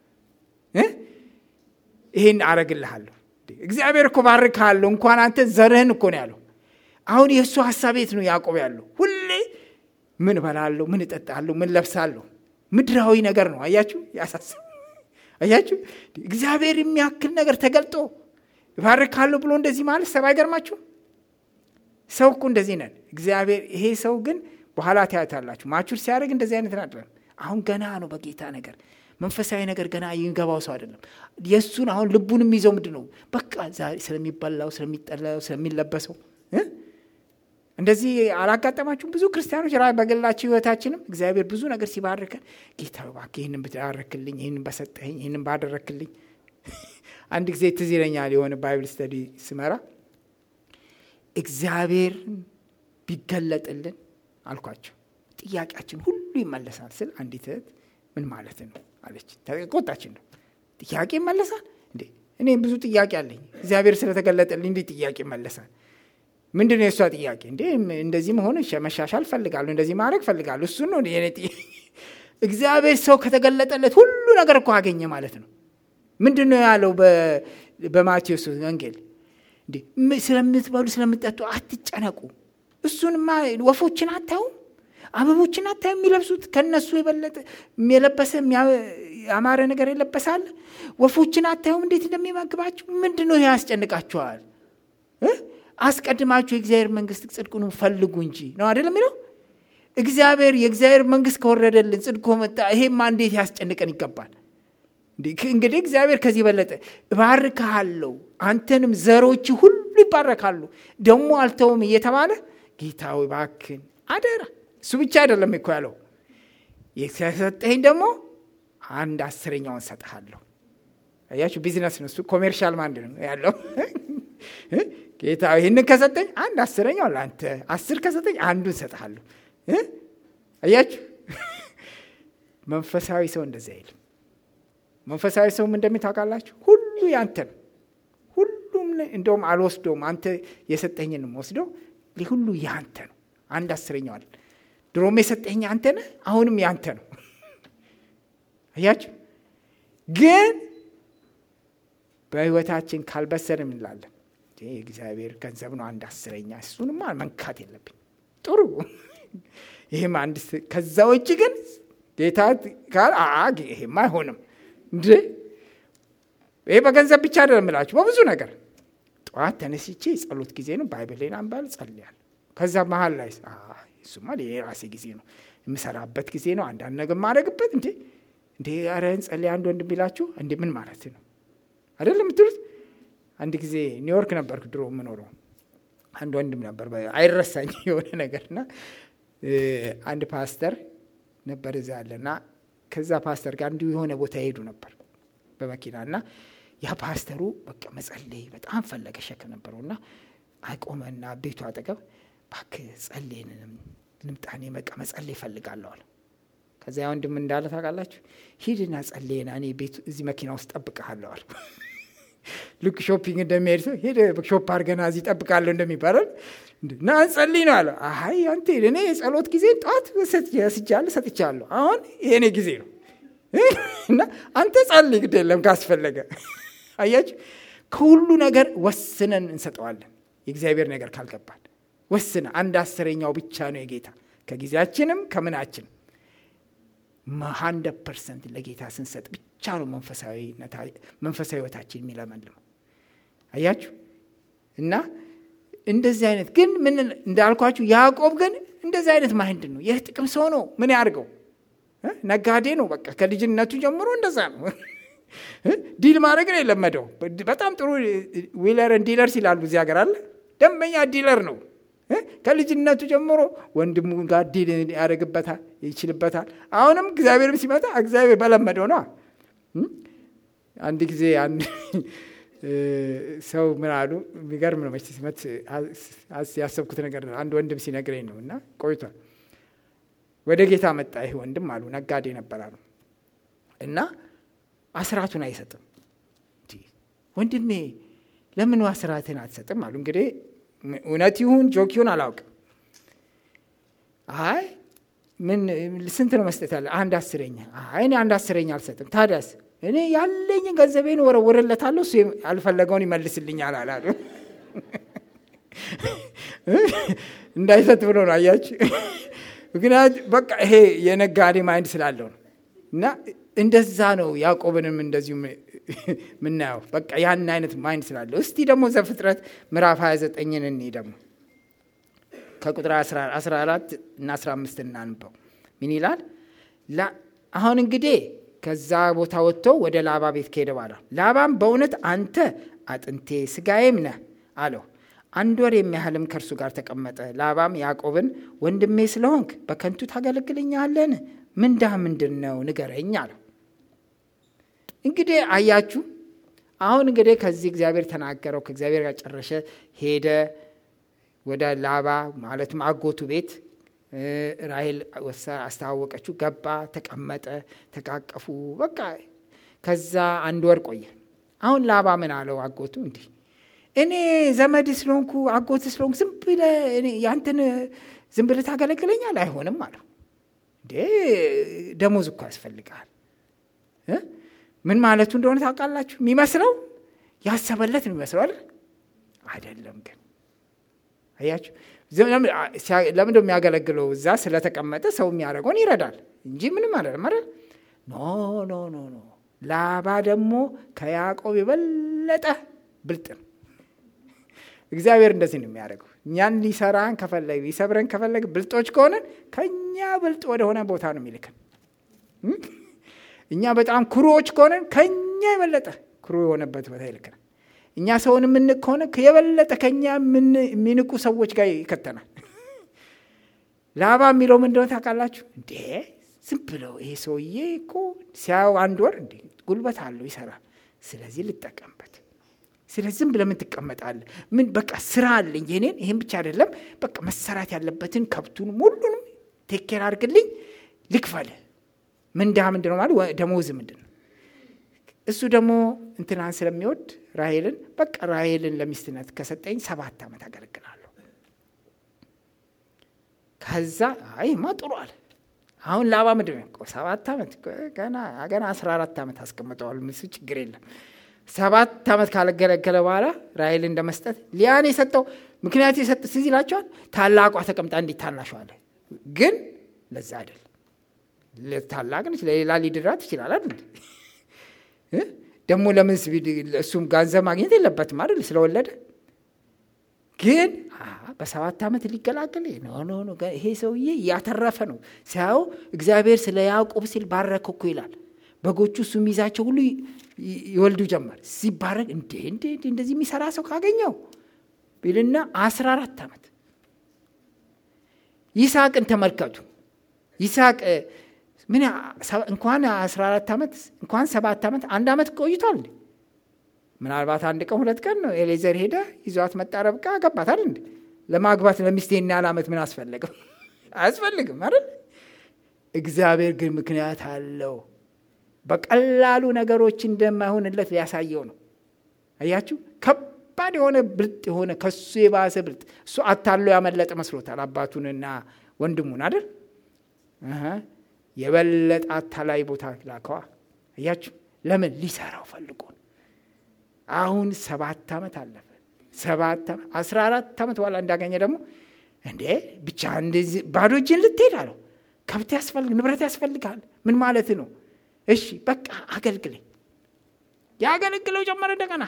ይህን አረግልሃለሁ። እግዚአብሔር እኮ ባርክሃለሁ፣ እንኳን አንተ ዘርህን እኮ ነው ያለው። አሁን የእሱ ሀሳብ የት ነው ያዕቆብ ያለው? ሁሌ ምን እበላለሁ፣ ምን እጠጣለሁ፣ ምን ለብሳለሁ፣ ምድራዊ ነገር ነው። አያችሁ፣ ያሳስብ አያችሁ። እግዚአብሔር የሚያክል ነገር ተገልጦ እባርካለሁ ብሎ እንደዚህ ማለት ሰብ አይገርማችሁ? ሰው እኮ እንደዚህ ነን። እግዚአብሔር ይሄ ሰው ግን በኋላ ታያታላችሁ። ማቹር ሲያደርግ እንደዚህ አይነት አይደለም። አሁን ገና ነው በጌታ ነገር መንፈሳዊ ነገር ገና የሚገባው ሰው አይደለም። የእሱን አሁን ልቡን የሚይዘው ምንድን ነው? በቃ ዛሬ ስለሚበላው፣ ስለሚጠላው፣ ስለሚለበሰው እንደዚህ አላጋጠማችሁም? ብዙ ክርስቲያኖች ራ በግላቸው ህይወታችንም እግዚአብሔር ብዙ ነገር ሲባርከን ጌታ እባክህ ይህንን ብታረክልኝ፣ ይህንን በሰጠኝ፣ ይህንን ባደረክልኝ። አንድ ጊዜ ትዝ ይለኛል የሆነ ባይብል ስተዲ ስመራ እግዚአብሔር ቢገለጥልን አልኳቸው ጥያቄያችን ሁሉ ይመለሳል ስል አንዲት እህት ምን ማለት ነው አለች። ተቆጣችን ነው ጥያቄ ይመለሳል እንዴ? እኔ ብዙ ጥያቄ አለኝ። እግዚአብሔር ስለተገለጠልኝ እንዴት ጥያቄ ይመለሳል? ምንድን ነው የእሷ ጥያቄ? እንዴ እንደዚህ መሆን መሻሻል ፈልጋለሁ፣ እንደዚህ ማድረግ ፈልጋለሁ። እሱ ነው የኔ እግዚአብሔር ሰው ከተገለጠለት ሁሉ ነገር እኮ አገኘ ማለት ነው። ምንድን ነው ያለው በማቴዎስ ወንጌል? እንዴ ስለምትበሉ ስለምትጠጡ አትጨነቁ። እሱንማ ወፎችን አታዩም? አበቦችን አታዩም? የሚለብሱት ከነሱ የበለጠ የለበሰ ያማረ ነገር የለበሳለ። ወፎችን አታዩም እንዴት እንደሚመግባቸው? ምንድን ነው ይሄ ያስጨንቃችኋል? አስቀድማችሁ የእግዚአብሔር መንግስት ጽድቁን ፈልጉ እንጂ ነው አይደለም የሚለው። እግዚአብሔር የእግዚአብሔር መንግስት ከወረደልን ጽድቅ መጣ። ይሄማ እንዴት ያስጨንቀን ይገባል። እንግዲህ እግዚአብሔር ከዚህ በለጠ እባርክሃለሁ፣ አንተንም ዘሮች ሁሉ ይባረካሉ፣ ደግሞ አልተውም እየተባለ ጌታ ሆይ እባክህን አደራ። እሱ ብቻ አይደለም እኮ ያለው የሰጠኸኝ ደግሞ አንድ አስረኛውን ሰጥሃለሁ። አያችሁ፣ ቢዝነስ ነው እሱ፣ ኮሜርሻል ማንድ ነው ያለው ጌታ ይህንን ከሰጠኝ አንድ አስረኛው ለአንተ፣ አስር ከሰጠኝ አንዱን ሰጥሃለሁ። አያችሁ መንፈሳዊ ሰው እንደዚ አይልም። መንፈሳዊ ሰውም እንደሚታውቃላችሁ ሁሉ ያንተ ነው። ሁሉም እንደውም አልወስደውም፣ አንተ የሰጠኝንም ወስደው ሁሉ ያንተ ነው። አንድ አስረኛው አለ። ድሮም የሰጠኝ አንተ ነህ፣ አሁንም ያንተ ነው። አያችሁ ግን በህይወታችን ካልበሰልን እንላለን የእግዚአብሔር ገንዘብ ነው አንድ አስረኛ፣ እሱንማ መንካት የለብኝ ጥሩ ይህም አንድ ከዛ ውጭ ግን ጌታ ካል ይሄማ አይሆንም እንደ ይሄ በገንዘብ ብቻ አይደለም እላችሁ በብዙ ነገር ጠዋት ተነስቼ የጸሎት ጊዜ ነው ባይብሌን አንባል ጸልያል ከዛ መሀል ላይ እሱማ የራሴ ጊዜ ነው የምሰራበት ጊዜ ነው አንዳንድ ነገር የማደርግበት እንዴ እንዴ ኧረ እንጸልይ አንድ ወንድም ቢላችሁ እንዴ ምን ማለት ነው አይደለም የምትሉት አንድ ጊዜ ኒውዮርክ ነበርኩ ድሮ የምኖረው አንድ ወንድም ነበር አይረሳኝ የሆነ ነገርና አንድ ፓስተር ነበር እዛ ያለና ከዛ ፓስተር ጋር እንዲሁ የሆነ ቦታ ይሄዱ ነበር በመኪና እና ያ ፓስተሩ በቃ መጸለይ በጣም ፈለገ ሸክም ነበረው እና አቆመና ቤቱ አጠገብ እባክህ ጸልየን ልምጣኔ በቃ መጸለይ እፈልጋለሁ አለ ከዚያ ወንድም እንዳለ ታውቃላችሁ ሂድና ጸልየና እኔ ቤቱ እዚህ መኪና ውስጥ ጠብቀሃለሁ አለ ልክ ሾፒንግ እንደሚሄድ ሰው ሄደ ሾፕ አድርገና እዚህ ጠብቃለሁ እንደሚባላል እና እንጸልይ ነው አለ አይ አንተ እኔ የጸሎት ጊዜ ጠዋት ስጃለሁ ሰጥቻለሁ አሁን የእኔ ጊዜ ነው እና አንተ ጸልይ ግድ የለም ካስፈለገ አያችሁ ከሁሉ ነገር ወስነን እንሰጠዋለን የእግዚአብሔር ነገር ካልገባን ወስነ አንድ አስረኛው ብቻ ነው የጌታ ከጊዜያችንም ከምናችን ሀንድረድ ፐርሰንት ለጌታ ስንሰጥ ብቻ ነው መንፈሳዊ ህይወታችን የሚለመልመው አያችሁ እና እንደዚህ አይነት ግን ምን እንዳልኳችሁ ያዕቆብ ግን እንደዚህ አይነት ማይንድ ነው ይህ ጥቅም ሰው ነው ምን ያርገው ነጋዴ ነው በቃ ከልጅነቱ ጀምሮ እንደዛ ነው ዲል ማድረግ ነው የለመደው በጣም ጥሩ ዊለርን ዲለርስ ይላሉ እዚህ ሀገር አለ ደንበኛ ዲለር ነው ከልጅነቱ ጀምሮ ወንድሙ ጋር ዲል ያደርግበታል ይችልበታል አሁንም እግዚአብሔርም ሲመጣ እግዚአብሔር በለመደው ነው አንድ ጊዜ አንድ ሰው ምን አሉ የሚገርም ነው መች ሲመት ያሰብኩት ነገር አንድ ወንድም ሲነግረኝ ነው እና ቆይቷል ወደ ጌታ መጣ ይህ ወንድም አሉ ነጋዴ ነበር አሉ እና አስራቱን አይሰጥም ወንድሜ ለምን አስራትን አትሰጥም አሉ እንግዲህ እውነት ይሁን ጆክ ይሁን አላውቅም አይ ምን ስንት ነው መስጠት ያለ አንድ አስረኛ አይ እኔ አንድ አስረኛ አልሰጥም ታዲያስ እኔ ያለኝን ገንዘቤን ወረውርለታለሁ እሱ ያልፈለገውን ይመልስልኛል አላሉ እንዳይሰጥ ብሎ ነው አያችሁ ምክንያት በቃ ይሄ የነጋዴ ማይንድ ስላለው ነው እና እንደዛ ነው ያዕቆብንም እንደዚሁ ምናየው በቃ ያን አይነት ማይንድ ስላለው እስቲ ደግሞ ዘፍጥረት ምዕራፍ 29ን እኔ ደግሞ ከቁጥር 14 እና 15 እናንበው ምን ይላል አሁን እንግዲህ ከዛ ቦታ ወጥቶ ወደ ላባ ቤት ከሄደ በኋላ ላባም በእውነት አንተ አጥንቴ ስጋዬም ነህ አለው አንድ ወር የሚያህልም ከእርሱ ጋር ተቀመጠ ላባም ያዕቆብን ወንድሜ ስለሆንክ በከንቱ ታገለግልኛለን ምንዳ ምንድን ነው ንገረኝ አለው እንግዲህ አያችሁ አሁን እንግዲህ ከዚህ እግዚአብሔር ተናገረው ከእግዚአብሔር ጋር ጨረሸ ሄደ ወደ ላባ ማለትም አጎቱ ቤት ራሄል አስተዋወቀችው ገባ ተቀመጠ ተቃቀፉ በቃ ከዛ አንድ ወር ቆየ አሁን ላባ ምን አለው አጎቱ እንዲህ እኔ ዘመድ ስለሆንኩ አጎት ስለሆንኩ ዝም ብለህ ያንተን ዝም ብለህ ታገለግለኛል አይሆንም አለው እንዴ ደሞዝ እኮ ያስፈልግሃል ምን ማለቱ እንደሆነ ታውቃላችሁ የሚመስለው ያሰበለት ነው የሚመስለው አይደል አይደለም ግን አያችሁ ለምን የሚያገለግለው እዛ ስለተቀመጠ ሰው የሚያደርገውን ይረዳል እንጂ ምንም አይደለም አይደል ኖ ኖ ኖ ኖ ላባ ደግሞ ከያዕቆብ የበለጠ ብልጥ ነው እግዚአብሔር እንደዚህ ነው የሚያደርገው እኛን ሊሰራን ከፈለግ ሊሰብረን ከፈለግ ብልጦች ከሆነን ከእኛ ብልጥ ወደሆነ ቦታ ነው የሚልክን እኛ በጣም ኩሩዎች ከሆነን ከእኛ የበለጠ ኩሩ የሆነበት ቦታ ይልክናል እኛ ሰውን የምንቅ ከሆነ የበለጠ ከኛ የሚንቁ ሰዎች ጋር ይከተናል ላባ የሚለው ምን እንደሆነ ታውቃላችሁ እንዴ ዝም ብለው ይሄ ሰውዬ እኮ ሲያው አንድ ወር እንዴ ጉልበት አለው ይሰራል ስለዚህ ልጠቀምበት ስለዚህ ዝም ብለህ ምን ትቀመጣለህ ምን በቃ ስራ አለኝ የኔን ይህን ብቻ አይደለም በቃ መሰራት ያለበትን ከብቱን ሁሉንም ቴኬር አድርግልኝ ልክፈል ምንዳ ምንድን ነው ማለት ደሞዝ ምንድን ነው እሱ ደግሞ እንትናን ስለሚወድ ራሄልን በቃ ራሄልን ለሚስትነት ከሰጠኝ ሰባት ዓመት አገለግላለሁ ከዛ አይማ ጥሩ አለ አሁን ላባ ምንድን ነው ሰባት ዓመት ገና ገና አስራ አራት ዓመት አስቀምጠዋል ምስ ችግር የለም ሰባት ዓመት ካለገለገለ በኋላ ራሄልን እንደመስጠት ሊያን የሰጠው ምክንያቱ የሰጥ ስዝ ይላቸዋል ታላቋ ተቀምጣ እንዴት ታናሸዋለ ግን ለዛ አይደል ታላቅ ነች ለሌላ ሊድራ ትችላል አይደል ደግሞ ለምን እሱም ገንዘብ ማግኘት የለበትም አይደል ስለወለደ ግን በሰባት ዓመት ሊገላገል ኖ ኖ ኖ ይሄ ሰውዬ እያተረፈ ነው ሲያየው እግዚአብሔር ስለ ያዕቆብ ሲል ባረከ እኮ ይላል በጎቹ እሱ የሚይዛቸው ሁሉ ይወልዱ ጀመር ሲባረክ እንዴ እንዴ እንደዚህ የሚሰራ ሰው ካገኘው ቢልና አስራ አራት ዓመት ይስሐቅን ተመልከቱ ይስሐቅ ምን እንኳን አስራ አራት ዓመት እንኳን ሰባት ዓመት አንድ ዓመት ቆይቷል እንዴ ምናልባት አንድ ቀን ሁለት ቀን ነው ኤሌዘር ሄደ ይዟት መጣ ረብቃ አገባታል እንዴ ለማግባት ለሚስቴና ያለ ዓመት ምን አስፈለግም አያስፈልግም አይደል እግዚአብሔር ግን ምክንያት አለው በቀላሉ ነገሮች እንደማይሆንለት ሊያሳየው ነው አያችሁ ከባድ የሆነ ብልጥ የሆነ ከሱ የባሰ ብልጥ እሱ አታሎ ያመለጠ መስሎታል አባቱንና ወንድሙን አይደል የበለጠ አታላይ ቦታ ላከዋ አያችሁ ለምን ሊሰራው ፈልጎ አሁን ሰባት ዓመት አለፈ ሰባት ዓመት አስራ አራት ዓመት በኋላ እንዳገኘ ደግሞ እንዴ ብቻ እንደዚህ ባዶ እጅን ልትሄድ አለው ከብት ያስፈልግ ንብረት ያስፈልጋል ምን ማለት ነው እሺ በቃ አገልግለኝ ያገለግለው ጀመረ እንደገና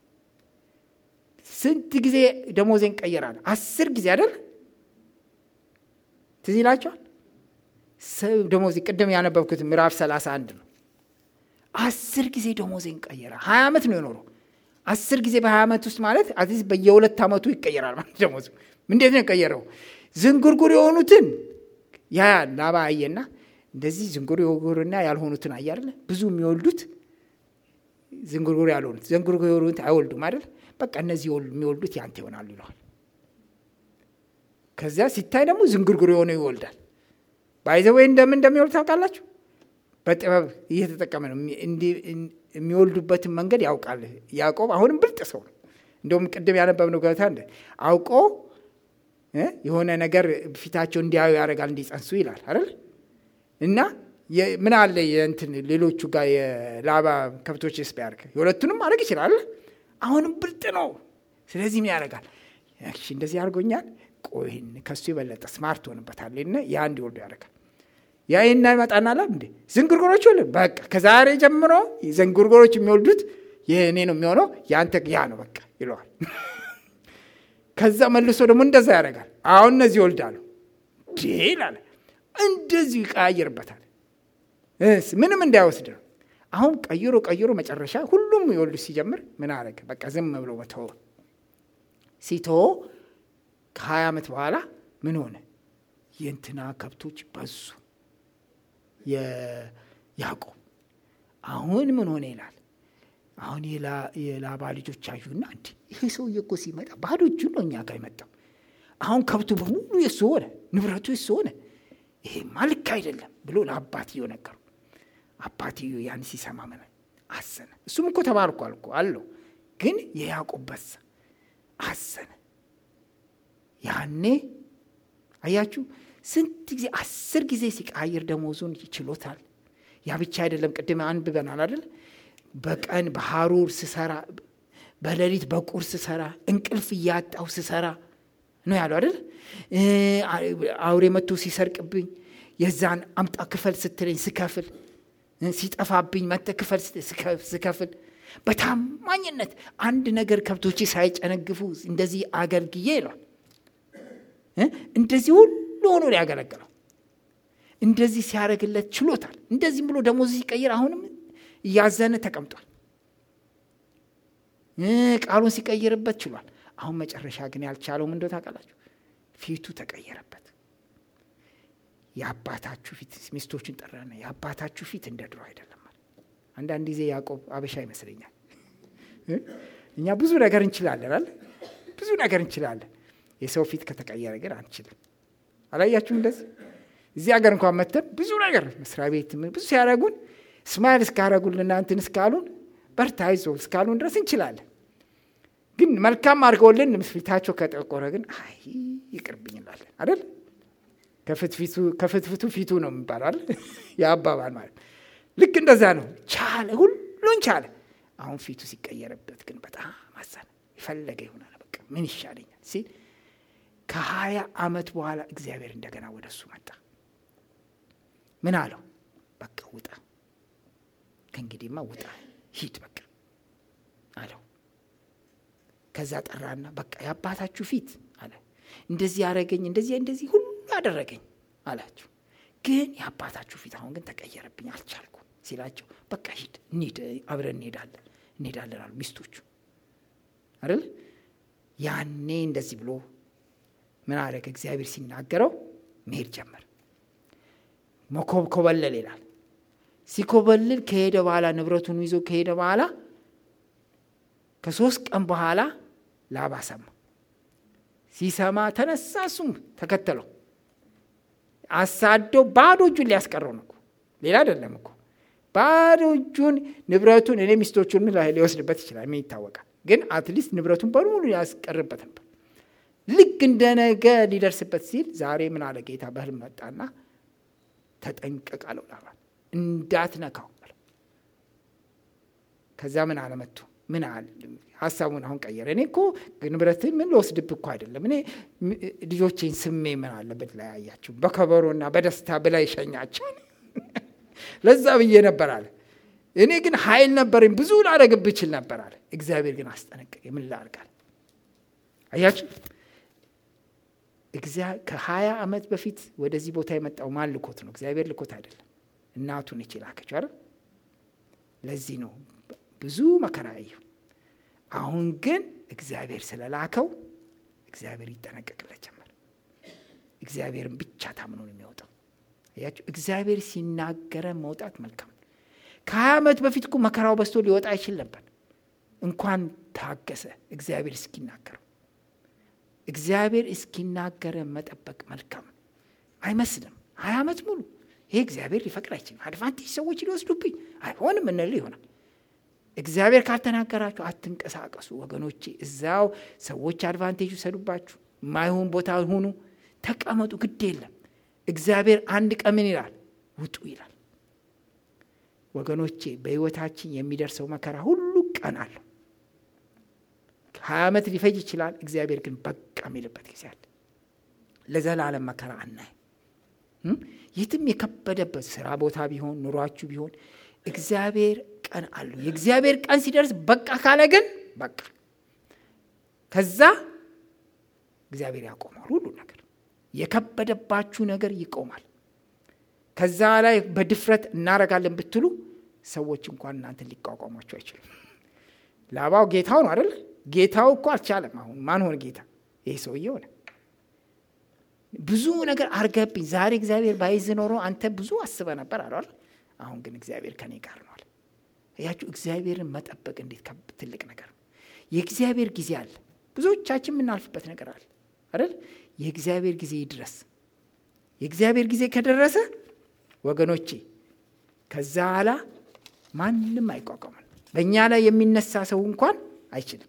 ስንት ጊዜ ደሞዜን ቀየራል አስር ጊዜ አይደል ትዝ ይላቸዋል ደሞዜ ቅድም ያነበብኩት ምዕራፍ 31 ነው አስር ጊዜ ደሞዜን ቀየረ ሀያ ዓመት ነው የኖረው አስር ጊዜ በሀያ ዓመት ውስጥ ማለት አትሊስት በየሁለት ዓመቱ ይቀየራል ማለት ደሞዙ እንዴት ነው የቀየረው ዝንጉርጉር የሆኑትን ያ ላባ አየና እንደዚህ ዝንጉርጉርና ያልሆኑትን አየ አይደለ ብዙ የሚወልዱት ዝንጉርጉር ያልሆኑት ዝንጉርጉር የሆኑት አይወልዱም አይደል በቃ እነዚህ የሚወልዱት ያንተ ይሆናሉ ይለዋል ከዚያ ሲታይ ደግሞ ዝንጉርጉር የሆነ ይወልዳል ባይዘወይ እንደምን እንደሚወልድ ታውቃላችሁ በጥበብ እየተጠቀመ ነው የሚወልዱበትን መንገድ ያውቃል ያዕቆብ አሁንም ብልጥ ሰው ነው እንደውም ቅድም ያነበብነው ገብታ እንደ አውቆ የሆነ ነገር ፊታቸው እንዲያዩ ያደርጋል እንዲጸንሱ ይላል አይደል እና ምን አለ የእንትን ሌሎቹ ጋር የላባ ከብቶች ስ ቢያደርግ የሁለቱንም ማድረግ ይችላል አሁንም ብልጥ ነው ስለዚህ ምን ያደርጋል እንደዚህ አድርጎኛል ቆይን ከሱ የበለጠ ስማርት ሆንበታል ና ያ እንዲወልዱ ያደርጋል ያ ይና ይመጣና ላ እንዴ ዝንጉርጉሮች ወል በቃ ከዛሬ ጀምሮ ዝንጉርጉሮች የሚወልዱት የእኔ ነው የሚሆነው የአንተ ያ ነው በቃ ይለዋል ከዛ መልሶ ደግሞ እንደዛ ያደርጋል አሁን እነዚህ ይወልዳሉ ይላል እንደዚሁ ይቀያየርበታል ምንም እንዳይወስድ ነው አሁን ቀይሮ ቀይሮ መጨረሻ ሁሉም ይወልዱ ሲጀምር ምን አረገ በቃ ዝም ብሎ መተወ ሲቶ ከሀያ ዓመት በኋላ ምን ሆነ የእንትና ከብቶች በዙ የያዕቆብ አሁን ምን ሆነ ይላል አሁን የላባ ልጆች አዩና እንዲ ይሄ ሰውዬ እኮ ሲመጣ ባዶ እጁን ነው እኛ ጋር የመጣው አሁን ከብቱ በሙሉ የሱ ሆነ ንብረቱ የሱ ሆነ ይሄማ ልክ አይደለም ብሎ ለአባትዮ ነገሩ አባትዮ ያን ሲሰማ ምን አዘነ እሱም እኮ ተባርኳል እኮ አለው ግን የያዕቆብ በዛ አዘነ ያኔ አያችሁ ስንት ጊዜ አስር ጊዜ ሲቃይር ደሞዙን ይችሎታል ያ ብቻ አይደለም ቅድም አንብበናል አይደል በቀን በሐሩር ስሰራ በሌሊት በቁር ስሰራ እንቅልፍ እያጣው ስሰራ ነው ያለው አይደል አውሬ መጥቶ ሲሰርቅብኝ የዛን አምጣ ክፈል ስትለኝ ስከፍል ሲጠፋብኝ መተ ክፈል ስከፍል በታማኝነት አንድ ነገር ከብቶቼ ሳይጨነግፉ እንደዚህ አገልግዬ ይሏል እንደዚህ ሁሉ ሆኖ ያገለግለው እንደዚህ ሲያደርግለት ችሎታል እንደዚህም ብሎ ደሞዝ ሲቀይር አሁንም እያዘነ ተቀምጧል ቃሉን ሲቀይርበት ችሏል አሁን መጨረሻ ግን ያልቻለው ምንደ ታውቃላችሁ ፊቱ ተቀየረበት የአባታችሁ ፊት ሚስቶችን ጠራና የአባታችሁ ፊት እንደ ድሮ አይደለም አንዳንድ ጊዜ ያዕቆብ አበሻ ይመስለኛል እኛ ብዙ ነገር እንችላለን አለ ብዙ ነገር እንችላለን የሰው ፊት ከተቀየረ ግን አንችልም አላያችሁም እንደዚህ እዚህ ሀገር እንኳን መተን ብዙ ነገር መስሪያ ቤት ብዙ ሲያደረጉን ስማይል እስካረጉልና እንትን እስካሉን በርታ ይዞ እስካሉን ድረስ እንችላለን ግን መልካም አድርገውልን ፊታቸው ከጠቆረ ግን አይ ይቅርብኝ እንላለን አይደል ከፍትፍቱ ፊቱ ነው የሚባላል የአባባል ማለት ልክ እንደዛ ነው ቻለ ሁሉን ቻለ አሁን ፊቱ ሲቀየርበት ግን በጣም አዘነ የፈለገ ይሆናል በቃ ምን ይሻለኛል ሲል ከሀያ ዓመት በኋላ እግዚአብሔር እንደገና ወደ እሱ መጣ ምን አለው በቃ ውጣ ከእንግዲህማ ውጣ ሂድ በቃ አለው ከዛ ጠራና በቃ የአባታችሁ ፊት አለ እንደዚህ ያደረገኝ እንደዚህ እንደዚህ ሁሉ አደረገኝ አላቸው። ግን የአባታችሁ ፊት አሁን ግን ተቀየረብኝ አልቻልኩም ሲላቸው በቃ ሂድ እንሂድ አብረን እንሄዳለን እንሄዳለን አሉ ሚስቶቹ አይደል ያኔ እንደዚህ ብሎ ምን አደረገ እግዚአብሔር ሲናገረው መሄድ ጀመር ኮበለል ይላል ሲኮበልል ከሄደ በኋላ ንብረቱን ይዞ ከሄደ በኋላ ከሶስት ቀን በኋላ ላባ ሰማ ሲሰማ ተነሳ እሱም ተከተለው አሳደው ባዶ እጁን ሊያስቀረው ነው ሌላ አይደለም እኮ ባዶ እጁን ንብረቱን እኔ ሚስቶቹን ሊወስድበት ይችላል ምን ይታወቃል ግን አትሊስት ንብረቱን በሙሉ ያስቀርበት ነበር ልክ እንደ ነገ ሊደርስበት ሲል ዛሬ ምን አለ ጌታ በህልም መጣና ተጠንቀቅ አለው ላባን እንዳትነካው አለው ከዛ ምን አለ መጥቶ ምን አለ ሀሳቡን አሁን ቀየረ እኔ እኮ ንብረትን ምን ልወስድብ እኮ አይደለም እኔ ልጆቼን ስሜ ምን አለበት ላይ ያያችሁ በከበሮና በደስታ ብላ ይሸኛቸው ለዛ ብዬ ነበር አለ እኔ ግን ኃይል ነበረኝ ብዙ ላደረግብ ይችል ነበር አለ እግዚአብሔር ግን አስጠነቀቀ ምን ላርጋል አያችሁ ከሀያ ዓመት በፊት ወደዚህ ቦታ የመጣው ማን ልኮት ነው እግዚአብሔር ልኮት አይደለም እናቱን እች ላከችው አይደል ለዚህ ነው ብዙ መከራ ያየው አሁን ግን እግዚአብሔር ስለላከው እግዚአብሔር ይጠነቀቅለት ጀመር እግዚአብሔርን ብቻ ታምኖ ነው የሚወጣው ያቸው እግዚአብሔር ሲናገረ መውጣት መልካም ከሀያ ዓመት በፊት እኮ መከራው በስቶ ሊወጣ አይችል ነበር እንኳን ታገሰ እግዚአብሔር እስኪናገረው እግዚአብሔር እስኪናገረ መጠበቅ መልካም አይመስልም ሀያ ዓመት ሙሉ ይሄ እግዚአብሔር ሊፈቅድ አይችልም አድቫንቴጅ ሰዎች ሊወስዱብኝ አይሆንም እንል ይሆናል እግዚአብሔር ካልተናገራችሁ አትንቀሳቀሱ ወገኖቼ እዛው ሰዎች አድቫንቴጅ ይሰዱባችሁ ማይሆን ቦታ ሁኑ ተቀመጡ ግድ የለም እግዚአብሔር አንድ ቀን ምን ይላል ውጡ ይላል ወገኖቼ በህይወታችን የሚደርሰው መከራ ሁሉ ቀን አለው ሀያ ዓመት ሊፈጅ ይችላል እግዚአብሔር ግን በቃ የሚልበት ጊዜ አለ ለዘላለም መከራ አናይ የትም የከበደበት ስራ ቦታ ቢሆን ኑሯችሁ ቢሆን እግዚአብሔር ቀን አለው የእግዚአብሔር ቀን ሲደርስ በቃ ካለ ግን በቃ ከዛ እግዚአብሔር ያቆማል ሁሉ ነገር የከበደባችሁ ነገር ይቆማል ከዛ ላይ በድፍረት እናረጋለን ብትሉ ሰዎች እንኳን እናንተን ሊቋቋሟቸው አይችሉም ላባው ጌታው ነው አይደል ጌታው እኮ አልቻለም አሁን ማን ሆነ ጌታ ይህ ሰውዬ ሆነ ብዙ ነገር አርገብኝ ዛሬ እግዚአብሔር ባይዝ ኖሮ አንተ ብዙ አስበ ነበር አለዋል አሁን ግን እግዚአብሔር ከኔ ጋር ነዋል እያችሁ እግዚአብሔርን መጠበቅ እንዴት ትልቅ ነገር ነው የእግዚአብሔር ጊዜ አለ ብዙዎቻችን የምናልፍበት ነገር አለ አይደል የእግዚአብሔር ጊዜ ይድረስ የእግዚአብሔር ጊዜ ከደረሰ ወገኖቼ ከዛ ኋላ ማንም አይቋቋመን በእኛ ላይ የሚነሳ ሰው እንኳን አይችልም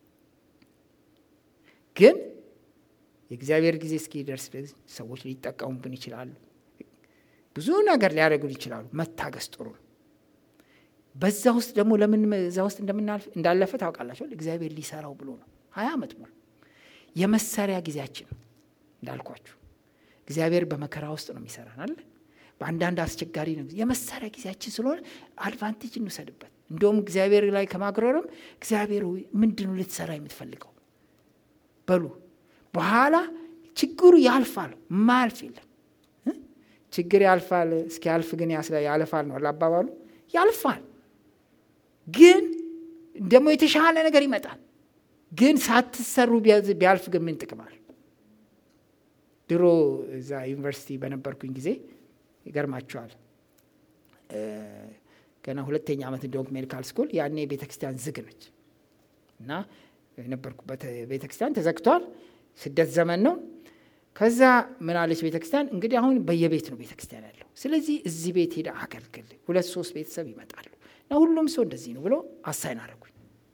ግን የእግዚአብሔር ጊዜ እስኪደርስ ሰዎች ሊጠቀሙብን ይችላሉ ብዙ ነገር ሊያደርጉን ይችላሉ መታገስ ጥሩ ነው በዛ ውስጥ ደግሞ ለምን እዛ ውስጥ እንደምናልፍ እንዳለፈ ታውቃላቸው እግዚአብሔር ሊሰራው ብሎ ነው ሀያ ዓመት ሙሉ የመሰሪያ ጊዜያችን ነው እንዳልኳችሁ እግዚአብሔር በመከራ ውስጥ ነው የሚሰራን አለ በአንዳንድ አስቸጋሪ ነው የመሳሪያ ጊዜያችን ስለሆነ አድቫንቴጅ እንውሰድበት እንደውም እግዚአብሔር ላይ ከማግረርም እግዚአብሔር ምንድን ልትሰራ የምትፈልገው በሉ በኋላ ችግሩ ያልፋል ማያልፍ የለም ችግር ያልፋል እስኪያልፍ ግን ያልፋል ነው አባባሉ ያልፋል ግን ደግሞ የተሻለ ነገር ይመጣል ግን ሳትሰሩ ቢያልፍ ግን ምን ጥቅማል ድሮ እዛ ዩኒቨርሲቲ በነበርኩኝ ጊዜ ይገርማቸዋል ገና ሁለተኛ ዓመት እንደሆንኩ ሜዲካል ስኩል ያኔ ቤተክርስቲያን ዝግ ነች እና የነበርኩበት ቤተክርስቲያን ተዘግቷል ስደት ዘመን ነው ከዛ ምን አለች ቤተክርስቲያን እንግዲህ አሁን በየቤት ነው ቤተክርስቲያን ያለው ስለዚህ እዚህ ቤት ሄደ አገልግል ሁለት ሶስት ቤተሰብ ይመጣሉ እና ሁሉም ሰው እንደዚህ ነው ብሎ አሳይን አረጉኝ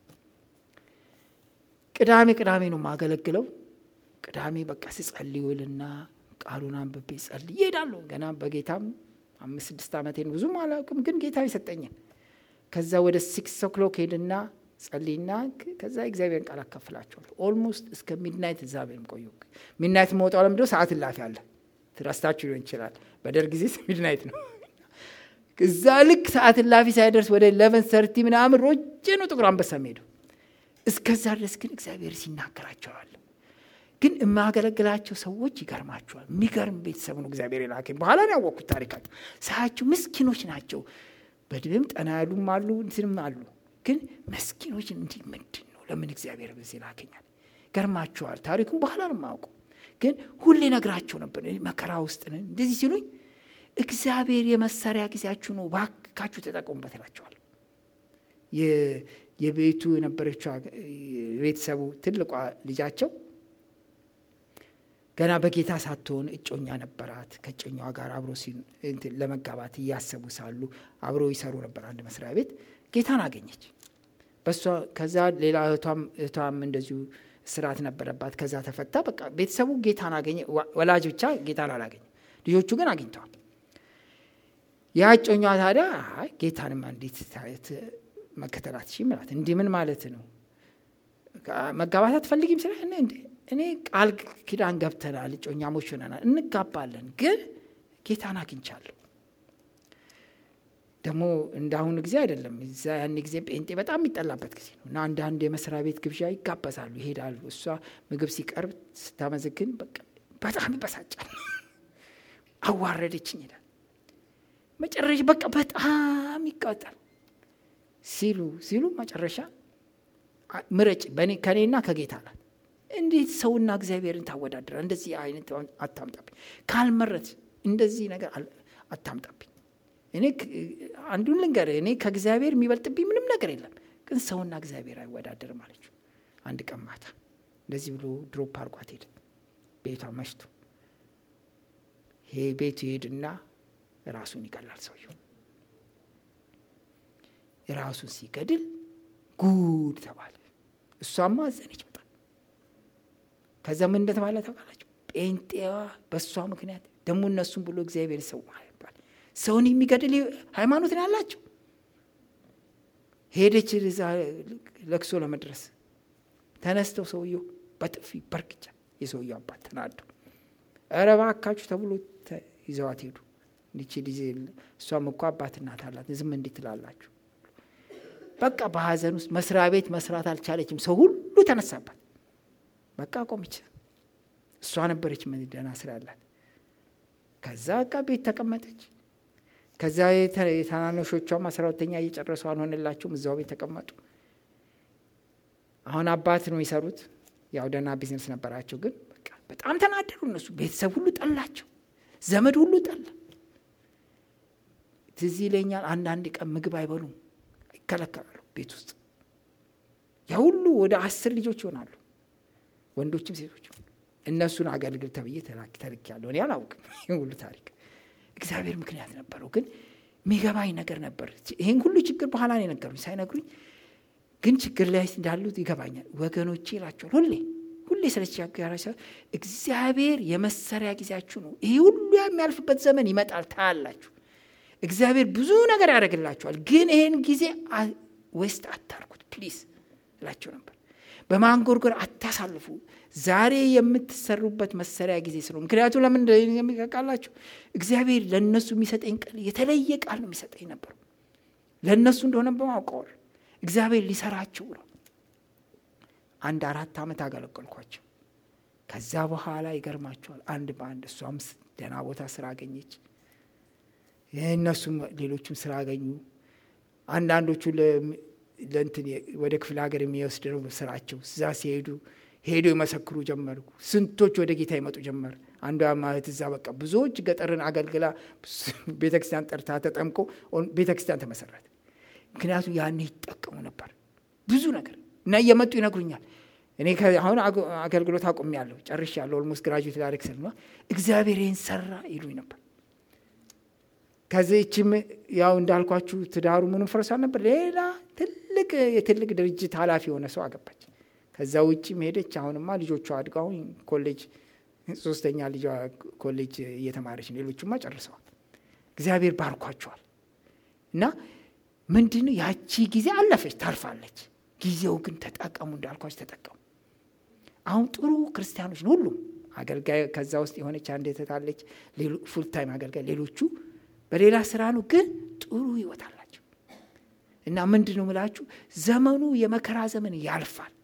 ቅዳሜ ቅዳሜ ነው ማገለግለው ቅዳሜ በቃ ስጸልይውልና ቃሉን አንብቤ ጸልይ ይሄዳለሁ ገና በጌታም አምስት ስድስት ዓመቴን ብዙም አላውቅም ግን ጌታ የሰጠኝን ከዛ ወደ ሲክስ ኦክሎክ ሄድና ጸልይና ከዛ እግዚአብሔርን ቃል አካፍላቸዋል ኦልሞስት እስከ ሚድናይት እዛ ቤም ቆዩ ሚድናይት መውጣው ለምድ ሰዓት እላፊ አለ ትረስታችሁ ሊሆን ይችላል በደር ጊዜ ሚድናይት ነው እዛ ልክ ሰዓት እላፊ ሳይደርስ ወደ ኢለቨን ሰርቲ ምናምን ሮጬ ነው ጥቁር አንበሳ ሄዱ እስከዛ ድረስ ግን እግዚአብሔር ሲናገራቸዋል። ግን የማገለግላቸው ሰዎች ይገርማቸዋል። የሚገርም ቤተሰብ ነው እግዚአብሔር የላከኝ። በኋላ ነው ያወቅኩት ታሪካቸው። ሳያቸው ምስኪኖች ናቸው። በድብም ጠና ያሉም አሉ፣ እንትንም አሉ። ግን መስኪኖች እንዲህ ምንድን ነው ለምን እግዚአብሔር በዚህ ላከኛል? ገርማቸዋል። ታሪኩን በኋላ ነው የማውቀው። ግን ሁሌ ነግራቸው ነበር። መከራ ውስጥ ነን እንደዚህ ሲሉኝ እግዚአብሔር የመሳሪያ ጊዜያችሁ ነው፣ ባካችሁ ተጠቀሙበት እላቸዋል። የቤቱ የነበረችው ቤተሰቡ ትልቋ ልጃቸው ገና በጌታ ሳትሆን እጮኛ ነበራት። ከእጮኛዋ ጋር አብሮ ለመጋባት እያሰቡ ሳሉ አብሮ ይሰሩ ነበር አንድ መስሪያ ቤት። ጌታን አገኘች። በሷ ከዛ ሌላ እህቷም እንደዚሁ ስርዓት ነበረባት። ከዛ ተፈታ። በቃ ቤተሰቡ ጌታን አገኘ። ወላጅ ብቻ ጌታን አላገኘ፣ ልጆቹ ግን አግኝተዋል። ያ እጮኛዋ ታዲያ ጌታንማ እንዴት መከተል አትችይም እላት። እንዲህ ምን ማለት ነው? መጋባት አትፈልጊም ስለ እኔ ቃል ኪዳን ገብተናል፣ እጮኛሞች ሆነናል፣ እንጋባለን፣ ግን ጌታን አግኝቻለሁ። ደግሞ እንደ አሁኑ ጊዜ አይደለም። እዛ ያን ጊዜ ጴንጤ በጣም የሚጠላበት ጊዜ ነው እና አንዳንድ የመስሪያ ቤት ግብዣ ይጋበዛሉ፣ ይሄዳሉ። እሷ ምግብ ሲቀርብ ስታመዘግን በጣም ይበሳጫል። አዋረደችኝ ይላል። መጨረሻ በቃ በጣም ይቃወጣል። ሲሉ ሲሉ መጨረሻ ምረጭ ከእኔና ከጌታ አላት። እንዴት ሰውና እግዚአብሔርን ታወዳድራ? እንደዚህ አይነት አታምጣብኝ። ካልመረት እንደዚህ ነገር አታምጣብኝ። እኔ አንዱን ልንገር፣ እኔ ከእግዚአብሔር የሚበልጥብኝ ምንም ነገር የለም፣ ግን ሰውና እግዚአብሔር አይወዳደርም አለችው። አንድ ቀን ማታ እንደዚህ ብሎ ድሮፕ አርጓት ሄደ። ቤቷ መሽቶ ይሄ ቤቱ ይሄድና ራሱን ይገላል ሰውየው። ራሱን ሲገድል ጉድ ተባለ። እሷማ አዘነች በጣም። ከዛ ምን እንደተባለ ተባላቸው። ጴንጤዋ በእሷ ምክንያት ደግሞ እነሱም ብሎ እግዚአብሔር ሰው ይባል ሰውን የሚገድል ሃይማኖት ነው ያላቸው። ሄደች እዛ ለቅሶ ለመድረስ ተነስተው ሰውየው በጥፊ በርግጫ የሰውየው አባት ተናደው ኧረ እባካችሁ ተብሎ ይዘዋት ሄዱ። እንዲቺ ጊዜ እሷም እኮ አባት እናት አላት ዝም እንዴት ትላላችሁ? በቃ በሀዘን ውስጥ መስሪያ ቤት መስራት አልቻለችም። ሰው ሁሉ ተነሳባት። በቃ ቆመች። እሷ ነበረች ደህና ስራ ያላት። ከዛ በቃ ቤት ተቀመጠች። ከዛ የታናናሾቿም አስራ ሁለተኛ እየጨረሱ አልሆነላቸውም። እዛው ቤት ተቀመጡ። አሁን አባት ነው የሚሰሩት። ያው ደህና ቢዝነስ ነበራቸው። ግን በቃ በጣም ተናደዱ እነሱ። ቤተሰብ ሁሉ ጠላቸው። ዘመድ ሁሉ ጠላ። ትዝ ይለኛል አንዳንድ ቀን ምግብ አይበሉም ይከለከላሉ ቤት ውስጥ ያ ሁሉ ወደ አስር ልጆች ይሆናሉ ወንዶችም ሴቶችም እነሱን አገልግል ተብዬ ተልክ ያለሁ እኔ አላውቅም ይህን ሁሉ ታሪክ እግዚአብሔር ምክንያት ነበረው ግን የሚገባኝ ነገር ነበር ይህን ሁሉ ችግር በኋላ ነው የነገሩኝ ሳይነግሩኝ ግን ችግር ላይ እንዳሉት ይገባኛል ወገኖቼ ይላቸዋል ሁሌ ሁሌ ስለተቸገረ እግዚአብሔር የመሰሪያ ጊዜያችሁ ነው ይህ ሁሉ የሚያልፍበት ዘመን ይመጣል ታያላችሁ እግዚአብሔር ብዙ ነገር ያደርግላቸዋል። ግን ይህን ጊዜ ዌስት አታርጉት ፕሊዝ እላቸው ነበር። በማንጎርጎር አታሳልፉ። ዛሬ የምትሰሩበት መሰሪያ ጊዜ ስለ ምክንያቱም ለምን የሚቃላቸው እግዚአብሔር ለእነሱ የሚሰጠኝ ቃል የተለየ ቃል ነው የሚሰጠኝ ነበሩ። ለእነሱ እንደሆነ በማውቀዋል እግዚአብሔር ሊሰራቸው ነው። አንድ አራት ዓመት አገለገልኳቸው። ከዛ በኋላ ይገርማቸዋል። አንድ በአንድ እሷም ደህና ቦታ ስራ አገኘች። እነሱም ሌሎቹም ስራ አገኙ። አንዳንዶቹ ለእንትን ወደ ክፍለ ሀገር የሚወስድ ነው ስራቸው። እዛ ሲሄዱ ሄዶ ይመሰክሩ ጀመሩ። ስንቶች ወደ ጌታ ይመጡ ጀመር። አንዷ ማለት እዛ በቃ ብዙዎች ገጠርን አገልግላ ቤተክርስቲያን ጠርታ ተጠምቆ ቤተክርስቲያን ተመሰረተ። ምክንያቱም ያኔ ይጠቀሙ ነበር ብዙ ነገር እና እየመጡ ይነግሩኛል። እኔ አሁን አገልግሎት አቁሜያለሁ፣ ጨርሻለሁ። ኦልሞስት ግራጁዌት ላደርግ ስል እግዚአብሔር ይህን ሰራ ይሉኝ ነበር። ከዚህችም ያው እንዳልኳችሁ ትዳሩ ምንም ፈርሷል ነበር። ሌላ ትልቅ የትልቅ ድርጅት ኃላፊ የሆነ ሰው አገባች። ከዛ ውጭም ሄደች። አሁንማ ልጆቿ አድገው አሁን ኮሌጅ ሶስተኛ ልጇ ኮሌጅ እየተማረች ነው። ሌሎቹማ ጨርሰዋል። እግዚአብሔር ባርኳቸዋል። እና ምንድን ያቺ ጊዜ አለፈች፣ ታልፋለች። ጊዜው ግን ተጠቀሙ፣ እንዳልኳችሁ ተጠቀሙ። አሁን ጥሩ ክርስቲያኖች ነው ሁሉም አገልጋይ። ከዛ ውስጥ የሆነች አንድ የተታለች ፉል ታይም አገልጋይ፣ ሌሎቹ በሌላ ስራ ነው፣ ግን ጥሩ ህይወት አላቸው። እና ምንድን ነው ምላችሁ ዘመኑ የመከራ ዘመን ያልፋል።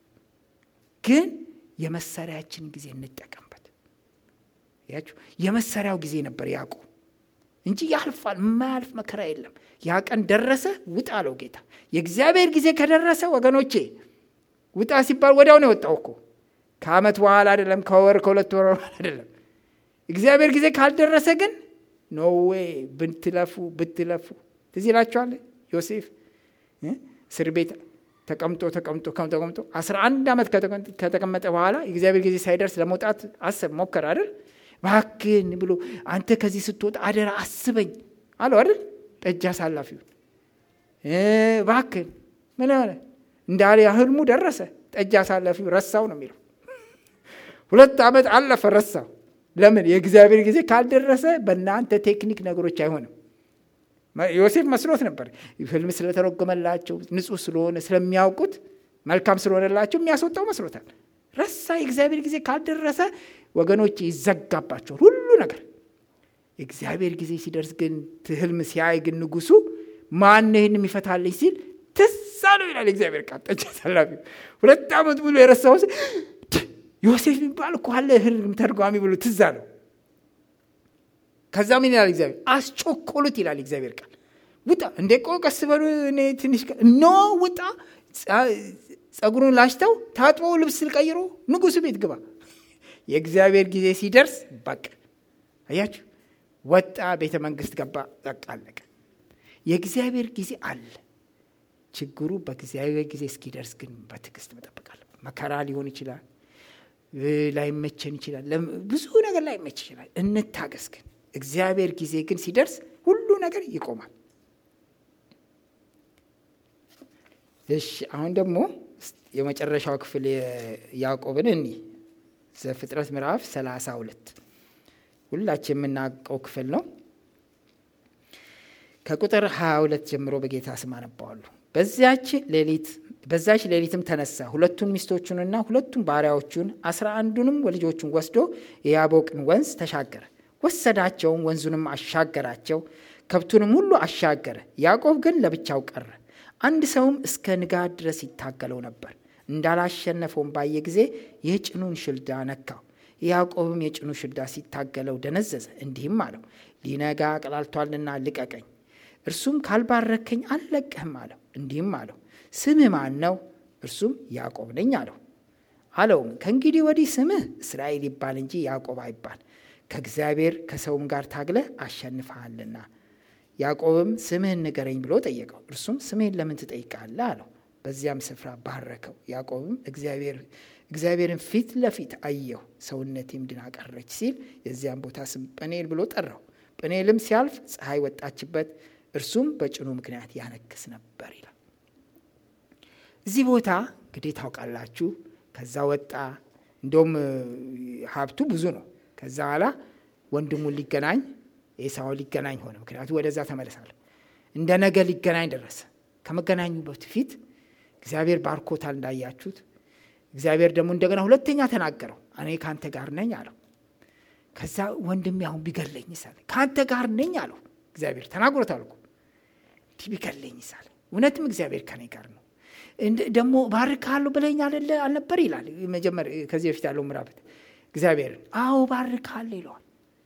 ግን የመሰሪያችን ጊዜ እንጠቀምበት። ያችሁ የመሰሪያው ጊዜ ነበር ያዕቆብ እንጂ ያልፋል። የማያልፍ መከራ የለም። ያ ቀን ደረሰ፣ ውጣ አለው ጌታ። የእግዚአብሔር ጊዜ ከደረሰ ወገኖቼ ውጣ ሲባል ወዲያው ነው የወጣው እኮ ከዓመት በኋላ አይደለም፣ ከወር ከሁለት ወር በኋላ አይደለም። እግዚአብሔር ጊዜ ካልደረሰ ግን ኖዌ ብትለፉ ብትለፉ ትዝ ይላችኋል። ዮሴፍ እስር ቤት ተቀምጦ ተቀምጦ ተቀምጦ አስራ አንድ ዓመት ከተቀመጠ በኋላ የእግዚአብሔር ጊዜ ሳይደርስ ለመውጣት አሰብ ሞከር አይደል እባክህን ብሎ አንተ ከዚህ ስትወጣ አደራ አስበኝ አለው አይደል ጠጅ አሳላፊው እባክህን ምን ሆነ እንዳለ ህልሙ ደረሰ ጠጅ አሳላፊው ረሳው ነው የሚለው ሁለት ዓመት አለፈ ረሳው ለምን የእግዚአብሔር ጊዜ ካልደረሰ በእናንተ ቴክኒክ ነገሮች አይሆንም ዮሴፍ መስሎት ነበር ህልም ስለተረጎመላቸው ንጹህ ስለሆነ ስለሚያውቁት መልካም ስለሆነላቸው የሚያስወጣው መስሎታል ረሳ የእግዚአብሔር ጊዜ ካልደረሰ ወገኖች ይዘጋባቸዋል ሁሉ ነገር የእግዚአብሔር ጊዜ ሲደርስ ግን ህልም ሲያይ ግን ንጉሱ ማን ይህን የሚፈታልኝ ሲል ትዝ አለው ይላል እግዚአብሔር ቃል ጠጅ አሳላፊ ሁለት ዓመት ብሎ የረሳው ዮሴፍ የሚባል እኮ አለ ህልም ተርጓሚ ብሎ ትዝ አለው ከዛ ምን ይላል እግዚአብሔር አስጮኮሉት ይላል እግዚአብሔር ቃል ውጣ እንደ ቆ ቀስ በሉ እኔ ትንሽ ኖ ውጣ ጸጉሩን ላሽተው ታጥቦ ልብስ ቀይሮ ንጉሱ ቤት ግባ የእግዚአብሔር ጊዜ ሲደርስ በቃ አያችሁ ወጣ ቤተ መንግስት ገባ በቃ አለቀ የእግዚአብሔር ጊዜ አለ ችግሩ በእግዚአብሔር ጊዜ እስኪደርስ ግን በትዕግስት መጠበቃለ መከራ ሊሆን ይችላል ላይመቸን ይችላል ብዙ ነገር ላይመች ይችላል እንታገስ ግን እግዚአብሔር ጊዜ ግን ሲደርስ ሁሉ ነገር ይቆማል እሺ አሁን ደግሞ የመጨረሻው ክፍል ያዕቆብን እኒ ዘፍጥረት ምዕራፍ ሰላሳ ሁለት ሁላችን የምናውቀው ክፍል ነው ከቁጥር 22 ጀምሮ በጌታ ስም አነባዋለሁ በዚያች ሌሊት በዛች ሌሊትም ተነሳ ሁለቱን ሚስቶቹንና ሁለቱን ባሪያዎቹን አስራ አንዱንም ወልጆቹን ወስዶ የያቦቅን ወንዝ ተሻገረ ወሰዳቸውም ወንዙንም አሻገራቸው ከብቱንም ሁሉ አሻገረ ያዕቆብ ግን ለብቻው ቀረ አንድ ሰውም እስከ ንጋት ድረስ ይታገለው ነበር እንዳላሸነፈውም ባየ ጊዜ የጭኑን ሽልዳ ነካው ያዕቆብም የጭኑ ሽልዳ ሲታገለው ደነዘዘ እንዲህም አለው ሊነጋ ቀላልቷልና ልቀቀኝ እርሱም ካልባረከኝ አልለቅህም አለው እንዲህም አለው ስምህ ማን ነው እርሱም ያዕቆብ ነኝ አለው አለውም ከእንግዲህ ወዲህ ስምህ እስራኤል ይባል እንጂ ያዕቆብ አይባል ከእግዚአብሔር ከሰውም ጋር ታግለህ አሸንፈሃልና ያዕቆብም ስምህን ንገረኝ ብሎ ጠየቀው እርሱም ስምህን ለምን ትጠይቃለህ አለው በዚያም ስፍራ ባረከው ያዕቆብም እግዚአብሔርን ፊት ለፊት አየሁ ሰውነቴም ድና ቀረች ሲል የዚያም ቦታ ስም ጵኔል ብሎ ጠራው ጵኔልም ሲያልፍ ፀሐይ ወጣችበት እርሱም በጭኑ ምክንያት ያነክስ ነበር ይላል እዚህ ቦታ እንግዲህ ታውቃላችሁ ከዛ ወጣ እንደውም ሀብቱ ብዙ ነው ከዛ በኋላ ወንድሙን ሊገናኝ ኤሳውን ሊገናኝ ሆነ ምክንያቱ ወደዛ ተመለሳለ እንደ ነገ ሊገናኝ ደረሰ ከመገናኙ በፊት እግዚአብሔር ባርኮታል እንዳያችሁት እግዚአብሔር ደግሞ እንደገና ሁለተኛ ተናገረው እኔ ከአንተ ጋር ነኝ አለው ከዛ ወንድሜ አሁን ቢገለኝ ይሳለ ከአንተ ጋር ነኝ አለው እግዚአብሔር ተናግሮታል እኮ እንዲህ ቢገለኝ ይሳለ እውነትም እግዚአብሔር ከኔ ጋር ነው ደግሞ ባርካለሁ ብለኝ አለ አልነበር ይላል መጀመር ከዚህ በፊት ያለው ምራበት እግዚአብሔርን አዎ ባርካለሁ ይለዋል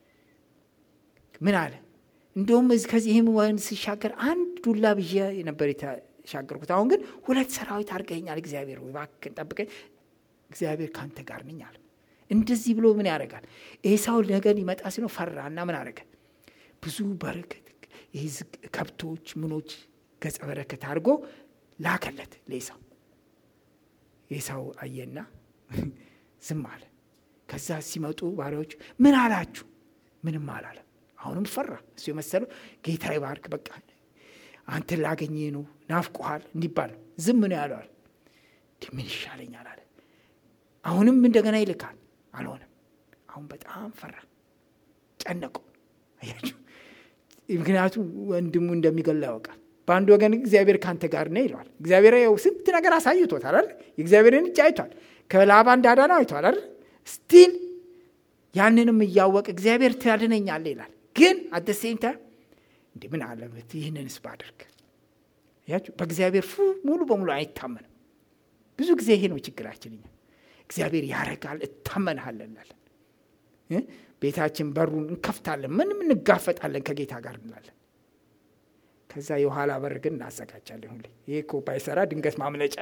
ምን አለ እንደውም ከዚህም ወንዝ ሲሻገር አንድ ዱላ ብዬ ነበር የተሻገርኩት አሁን ግን ሁለት ሰራዊት አድርገኛል እግዚአብሔር ወይ እባክህን ጠብቀኝ እግዚአብሔር ከአንተ ጋር ነኝ አለ እንደዚህ ብሎ ምን ያደርጋል ኤሳው ነገ ሊመጣ ሲኖ ፈራና ምን አደረገ ብዙ በረከት ይህ ከብቶች ምኖች ገጸ በረከት አድርጎ ላከለት ለኤሳው ኤሳው አየና ዝም አለ ከዛ ሲመጡ ባሪያዎች ምን አላችሁ ምንም አላለም አሁንም ፈራ እሱ የመሰለው ጌታ ይባርክ በቃ አንተን ላገኘ ነው ናፍቆሃል እንዲባል ዝም ነው ያለዋል ምን ይሻለኛል አለ አሁንም እንደገና ይልካል አልሆነም አሁን በጣም ፈራ ጨነቀው አያችሁ ምክንያቱም ወንድሙ እንደሚገላ ያውቃል በአንድ ወገን እግዚአብሔር ከአንተ ጋር ነው ይለዋል እግዚአብሔር ያው ስንት ነገር አሳይቶታል አይደል የእግዚአብሔርን እጅ አይቷል ከላባ እንዳዳነው አይቷል አይደል ስቲል ያንንም እያወቅ እግዚአብሔር ትያድነኛለ ይላል ግን አደሴም ታይም እንዲህ ምን አለበት ይህንንስ ባደርግ ያችሁ በእግዚአብሔር ፉ ሙሉ በሙሉ አይታመንም ብዙ ጊዜ ይሄ ነው ችግራችን እኛ እግዚአብሔር ያረጋል እታመንሃለን እንላለን። ቤታችን በሩን እንከፍታለን፣ ምንም እንጋፈጣለን ከጌታ ጋር እንላለን። ከዛ የኋላ በር ግን እናዘጋጃለን። ሁሌ ይሄ እኮ ባይሰራ ድንገት ማምለጫ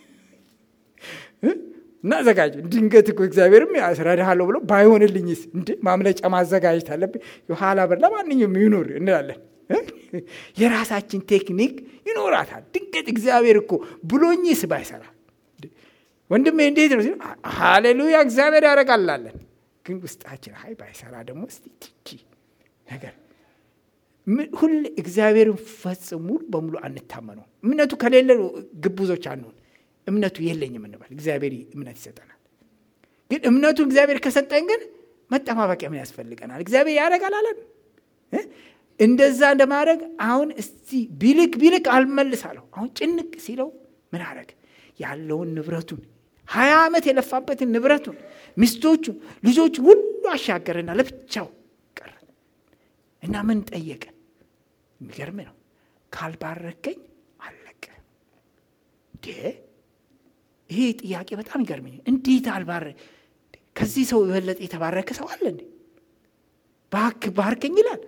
እናዘጋጅ። ድንገት እኮ እግዚአብሔርም ያስረዳሃለሁ ብሎ ባይሆንልኝስ እንደ ማምለጫ ማዘጋጀት አለብኝ። የኋላ በር ለማንኛውም ይኑር እንላለን። የራሳችን ቴክኒክ ይኖራታል። ድንገት እግዚአብሔር እኮ ብሎኝስ ባይሰራ ወንድሜ እንዴት ነው? ሃሌሉያ እግዚአብሔር ያደርጋላለን። ግን ውስጣችን ሀይ ባይሰራ ደግሞ እስቲ ትቺ ነገር ሁሌ እግዚአብሔርን ፈጽሞ ሙሉ በሙሉ አንታመነው። እምነቱ ከሌለ ግቡዞች አንሆን። እምነቱ የለኝም እንበል፣ እግዚአብሔር እምነት ይሰጠናል። ግን እምነቱ እግዚአብሔር ከሰጠን ግን መጠባበቂያ ምን ያስፈልገናል? እግዚአብሔር ያደርጋል አለን። እንደዛ እንደማድረግ አሁን እስቲ ቢልክ ቢልክ አልመልሳለሁ። አሁን ጭንቅ ሲለው ምን አረግ ያለውን ንብረቱን ሀያ ዓመት የለፋበትን ንብረቱን ሚስቶቹን ልጆቹ ሁሉ አሻገረና ለብቻው ቀረ እና ምን ጠየቀ? የሚገርም ነው። ካልባረከኝ አለቀ። እንዴ ይሄ ጥያቄ በጣም ይገርመኝ። እንዴት አልባረ ከዚህ ሰው የበለጠ የተባረከ ሰው አለ እንዴ? ባክ ባርከኝ ይላል፣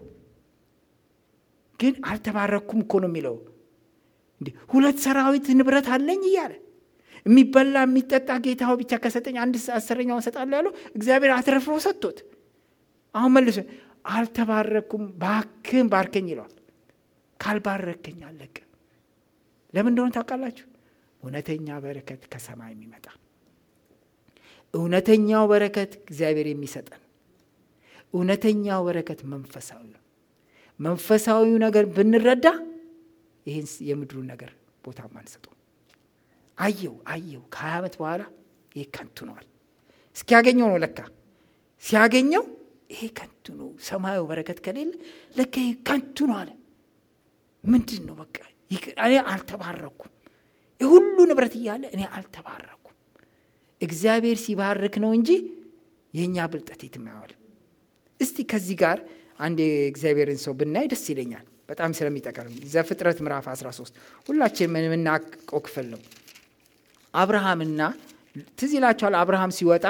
ግን አልተባረኩም እኮ ነው የሚለው። እንዴ ሁለት ሰራዊት ንብረት አለኝ እያለ የሚበላ የሚጠጣ ጌታው ብቻ ከሰጠኝ አንድ አስረኛውን እሰጣለሁ ያለው እግዚአብሔር አትረፍሮ ሰጥቶት፣ አሁን መልሶ አልተባረኩም፣ ባክን ባርከኝ ይለዋል። ካልባረከኝ አለቀ። ለምን እንደሆነ ታውቃላችሁ? እውነተኛ በረከት ከሰማይ የሚመጣ እውነተኛው በረከት እግዚአብሔር የሚሰጠን እውነተኛው በረከት መንፈሳዊ ነው። መንፈሳዊው ነገር ብንረዳ ይህን የምድሩን ነገር ቦታ አንሰጠው። አየው አየው ከሀያ ዓመት በኋላ ይሄ ከንቱ ነዋል። እስኪያገኘው ነው ለካ ሲያገኘው ይሄ ከንቱ ነው። ሰማዩ በረከት ከሌለ ለካ ይሄ ከንቱ ነው አለ። ምንድን ነው በቃ እኔ አልተባረኩም። የሁሉ ንብረት እያለ እኔ አልተባረኩም። እግዚአብሔር ሲባርክ ነው እንጂ የእኛ ብልጠት የትም አይዋልም። እስቲ ከዚህ ጋር አንድ የእግዚአብሔርን ሰው ብናይ ደስ ይለኛል፣ በጣም ስለሚጠቀም ዘፍጥረት ምዕራፍ 13 ሁላችን የምናውቀው ክፍል ነው። አብርሃምና ትዝ ይላችኋል። አብርሃም ሲወጣ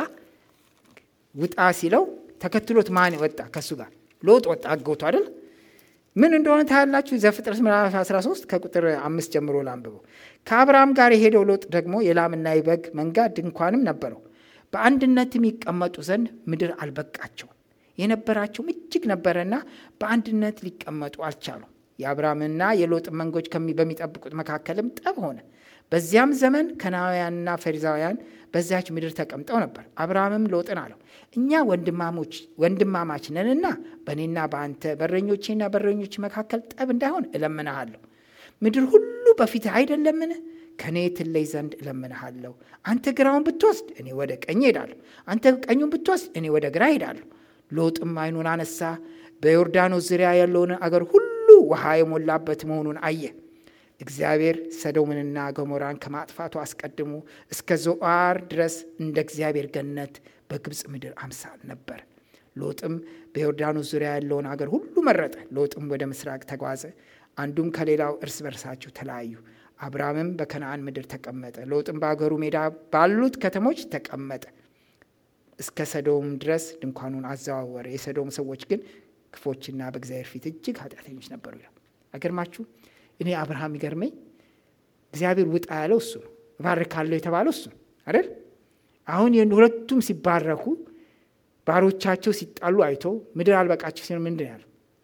ውጣ ሲለው ተከትሎት ማን ወጣ? ከእሱ ጋር ሎጥ ወጣ። አገውቱ አይደል? ምን እንደሆነ ታያላችሁ። ዘፍጥረት ምዕራፍ 13 ከቁጥር አምስት ጀምሮ ላንብበው። ከአብርሃም ጋር የሄደው ሎጥ ደግሞ የላምና የበግ መንጋ ድንኳንም ነበረው። በአንድነትም ይቀመጡ ዘንድ ምድር አልበቃቸውም። የነበራቸውም እጅግ ነበረና በአንድነት ሊቀመጡ አልቻሉም። የአብርሃምና የሎጥ መንጎች በሚጠብቁት መካከልም ጠብ ሆነ። በዚያም ዘመን ከናውያንና ፈሪዛውያን በዚያች ምድር ተቀምጠው ነበር። አብርሃምም ሎጥን አለው፣ እኛ ወንድማሞች ወንድማማች ነንና በእኔና በአንተ በረኞቼና በረኞች መካከል ጠብ እንዳይሆን እለምንሃለሁ። ምድር ሁሉ በፊትህ አይደለምን? ከእኔ ትለይ ዘንድ እለምንሃለሁ። አንተ ግራውን ብትወስድ እኔ ወደ ቀኝ ሄዳለሁ፣ አንተ ቀኙን ብትወስድ እኔ ወደ ግራ ሄዳለሁ። ሎጥም ዓይኑን አነሳ፣ በዮርዳኖስ ዙሪያ ያለውን አገር ሁሉ ውሃ የሞላበት መሆኑን አየ። እግዚአብሔር ሰዶምንና ገሞራን ከማጥፋቱ አስቀድሞ እስከ ዞአር ድረስ እንደ እግዚአብሔር ገነት በግብፅ ምድር አምሳል ነበር። ሎጥም በዮርዳኖስ ዙሪያ ያለውን አገር ሁሉ መረጠ። ሎጥም ወደ ምስራቅ ተጓዘ፣ አንዱም ከሌላው እርስ በርሳቸው ተለያዩ። አብርሃምም በከነአን ምድር ተቀመጠ። ሎጥም በአገሩ ሜዳ ባሉት ከተሞች ተቀመጠ። እስከ ሰዶም ድረስ ድንኳኑን አዘዋወረ። የሰዶም ሰዎች ግን ክፎችና በእግዚአብሔር ፊት እጅግ ኃጢአተኞች ነበሩ ይላል። አገርማችሁ እኔ አብርሃም ይገርመኝ እግዚአብሔር ውጣ ያለው እሱ ነው። እባርካለሁ የተባለው እሱ ነው አይደል? አሁን ሁለቱም ሲባረኩ ባሮቻቸው ሲጣሉ አይቶ ምድር አልበቃቸው ሲሆን ምንድን ያለው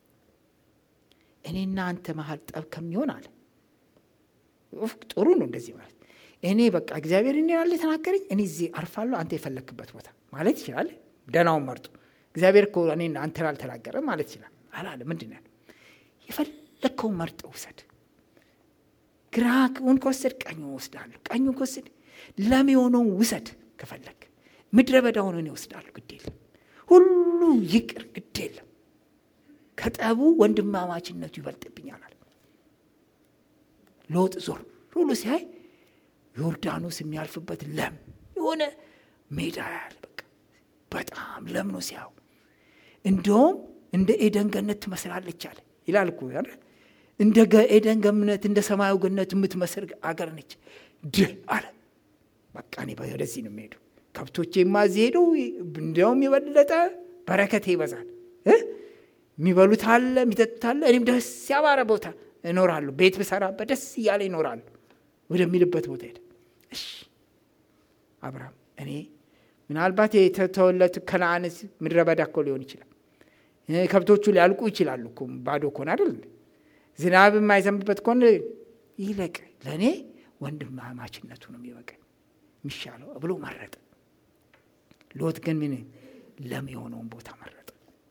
እኔና አንተ መሀል ጠብ ከሚሆን አለ ጥሩ ነው እንደዚህ ማለት እኔ በቃ እግዚአብሔር እኔ ያለ የተናገረኝ እኔ እዚህ አርፋለሁ፣ አንተ የፈለክበት ቦታ ማለት ይችላል። ደናውን መርጦ እግዚአብሔር እኮ እኔ አንተን አልተናገረም ማለት ይችላል። አላለ ምንድን ያለው የፈለግከውን መርጠ ውሰድ ግራውን ከወሰድ ቀኙን ወስዳለሁ። ቀኙን ከወሰድ ለም የሆነውን ውሰድ። ከፈለግ ምድረ በዳውን እኔ ወስዳለሁ። ግድ የለም ሁሉ ይቅር፣ ግድ የለም ከጠቡ ወንድማማችነቱ ይበልጥብኛል አለ። ሎጥ ዞር ሁሉ ሲያይ ዮርዳኖስ የሚያልፍበት ለም የሆነ ሜዳ ያለ በቃ በጣም ለም ነው ሲያው። እንደውም እንደ ኤደን ገነት ትመስላለች አለ ይላል እኮ እንደ ኤደን ገነት እንደ ሰማዩ ገነት የምትመስል አገር ነች። ድ አለ በቃ እኔ ወደዚህ ነው የሚሄዱ ከብቶቼማ እዚህ ሄደው እንዲያውም የበለጠ በረከቴ ይበዛል። የሚበሉት አለ፣ የሚጠጡት አለ። እኔም ደስ ያባረ ቦታ እኖራለሁ። ቤት ብሰራበት ደስ እያለ ይኖራሉ ወደሚልበት ቦታ ሄደ። እሺ አብርሃም እኔ ምናልባት የተተወለት ከነአን ምድረ በዳ እኮ ሊሆን ይችላል። ከብቶቹ ሊያልቁ ይችላሉ እኮ ባዶ ከሆነ አይደል? ዝናብ የማይዘንብበት ከሆነ ይለቅ፣ ለእኔ ወንድማማችነቱ ነው የሚበቃኝ የሚሻለው ብሎ መረጠ። ሎጥ ግን ምን ለም የሆነውን ቦታ መረጠ።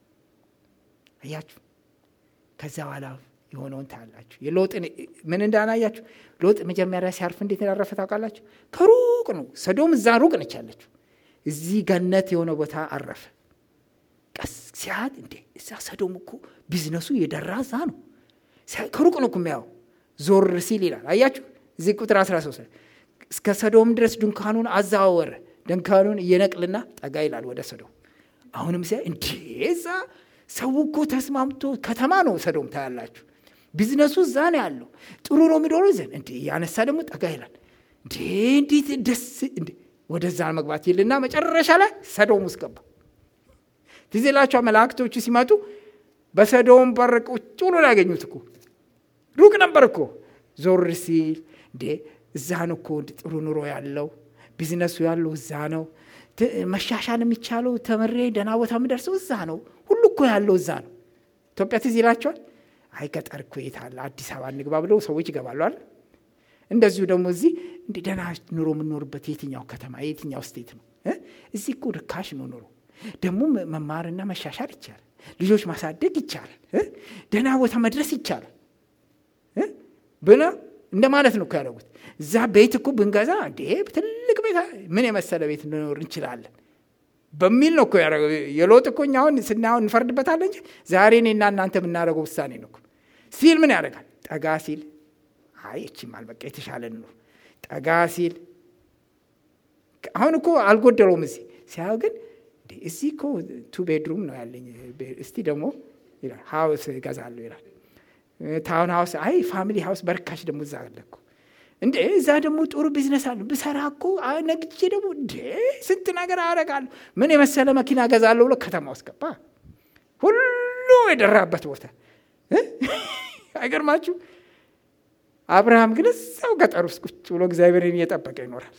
አያችሁ፣ ከዛ በኋላ የሆነውን ታያላችሁ። የሎጥን ምን እንዳናያችሁ ሎጥ መጀመሪያ ሲያርፍ እንዴት እንዳረፈ ታውቃላችሁ? ከሩቅ ነው። ሰዶም እዛ ሩቅ ነች ያለችው። እዚህ ገነት የሆነ ቦታ አረፈ። ቀስ ሲያት እንዴ እዛ ሰዶም እኮ ቢዝነሱ የደራ እዛ ነው። ከሩቅ ነው እኮ የሚያየው። ዞር ሲል ይላል አያችሁ፣ እዚህ ቁጥር 13 እስከ ሰዶም ድረስ ድንኳኑን አዛወረ። ድንኳኑን እየነቅልና ጠጋ ይላል ወደ ሰዶም። አሁንም ሲያ እንዴ እዛ ሰው እኮ ተስማምቶ ከተማ ነው ሰዶም ታያላችሁ። ቢዝነሱ እዛ ነው ያለው። ጥሩ ነው የሚኖሩ ዘን እንዴ ያነሳ ደግሞ ጠጋ ይላል። እንዴ እንዴት ደስ እንዴ ወደዛ መግባት ይልና መጨረሻ ላይ ሰዶም ውስጥ ገባ። ትዝ ይላችኋል መላእክቶቹ ሲመጡ በሰዶም በር ቁጭ ብሎ ያገኙት እኮ ሩቅ ነበር እኮ። ዞር ሲል እንዴ እዛ ነው እኮ ጥሩ ኑሮ ያለው ቢዝነሱ ያለው እዛ ነው። መሻሻል የሚቻለው ተምሬ ደህና ቦታ የምደርሰው እዛ ነው። ሁሉ እኮ ያለው እዛ ነው። ኢትዮጵያ ትዝ ይላቸዋል። አይ ገጠር እኮ የት አለ አዲስ አበባ እንግባ ብለው ሰዎች ይገባሉ አለ። እንደዚሁ ደግሞ እዚህ እንደ ደህና ኑሮ የምንኖርበት የትኛው ከተማ የትኛው ስቴት ነው? እዚህ እኮ ርካሽ ነው ኑሮ። ደግሞ መማርና መሻሻል ይቻላል። ልጆች ማሳደግ ይቻላል። ደህና ቦታ መድረስ ይቻላል ብለ እንደ ማለት ነው እኮ ያደረጉት። እዛ ቤት እኮ ብንገዛ እንዴ ትልቅ ቤት ምን የመሰለ ቤት ልኖር እንችላለን በሚል ነው እኮ ያደረገው። የሎጥ እኮ እኛ አሁን ስናየው እንፈርድበታለን እንጂ ዛሬ እኔና እናንተ የምናደርገው ውሳኔ ነው እኮ። ሲል ምን ያደርጋል? ጠጋ ሲል አይ እቺም አልበቃ የተሻለ ኑሮ ጠጋ ሲል አሁን እኮ አልጎደለውም። እዚህ ሲያየው ግን እዚህ እኮ ቱ ቤድሩም ነው ያለኝ፣ እስቲ ደግሞ ሀውስ እገዛለሁ ይላል። ታውን ሀውስ አይ ፋሚሊ ሀውስ በርካሽ ደግሞ እዛ አለ እኮ እንዴ እዛ ደግሞ ጥሩ ቢዝነስ አለ ብሰራ እኮ ነግቼ ደግሞ እንዴ ስንት ነገር አደርጋለሁ ምን የመሰለ መኪና ገዛለሁ ብሎ ከተማ ውስጥ ገባ። ሁሉ የደራበት ቦታ አይገርማችሁ? አብርሃም ግን እዛው ገጠር ውስጥ ቁጭ ብሎ እግዚአብሔርን እየጠበቀ ይኖራል።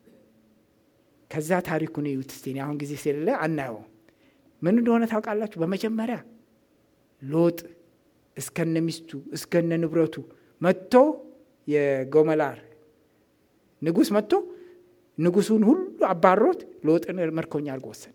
ከዛ ታሪኩን እዩት እስቲ። አሁን ጊዜ ስለሌለ አናየው። ምን እንደሆነ ታውቃላችሁ? በመጀመሪያ ሎጥ እስከነ ሚስቱ እስከነ ንብረቱ መጥቶ የጎመላር ንጉሥ መጥቶ ንጉሱን ሁሉ አባሮት ሎጥን መርኮኛ አድርጎ ወሰደ።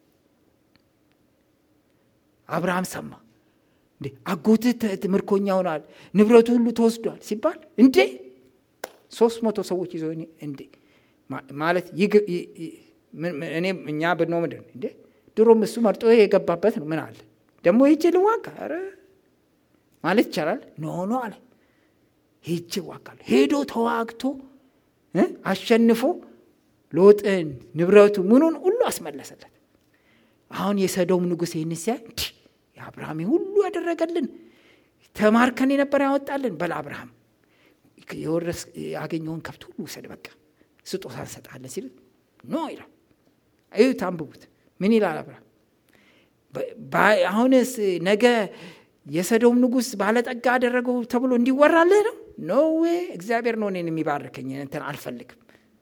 አብርሃም ሰማ። እንዴ አጎትህ ምርኮኛ ሆኗል፣ ንብረቱ ሁሉ ተወስዷል ሲባል እንዴ ሶስት መቶ ሰዎች ይዞ እንዴ ማለት እኔ እኛ ብንሆ ምንድን እንዴ ድሮም እሱ መርጦ የገባበት ነው። ምን አለ ደግሞ ሄጄ ልዋጋ ኧረ ማለት ይቻላል። ኖ ኖ አለ ሄጄ እዋጋለሁ። ሄዶ ተዋግቶ አሸንፎ ሎጥን ንብረቱ ምኑን ሁሉ አስመለሰለት። አሁን የሰዶም ንጉሥ ይህን ሲያ እንዲህ የአብርሃም ሁሉ ያደረገልን ተማርከን የነበረ ያወጣልን በል አብርሃም የወረስ ያገኘውን ከብት ሁሉ ውሰድ፣ በቃ ስጦታ እንሰጣለን ሲል ኖ ይላል። እዩት፣ አንብቡት። ምን ይላል አብርሃም? አሁንስ ነገ የሰዶም ንጉሥ ባለጠጋ አደረገው ተብሎ እንዲወራልህ ነው? ኖ ዌይ እግዚአብሔር ነው እኔን የሚባርከኝ እንትን አልፈልግም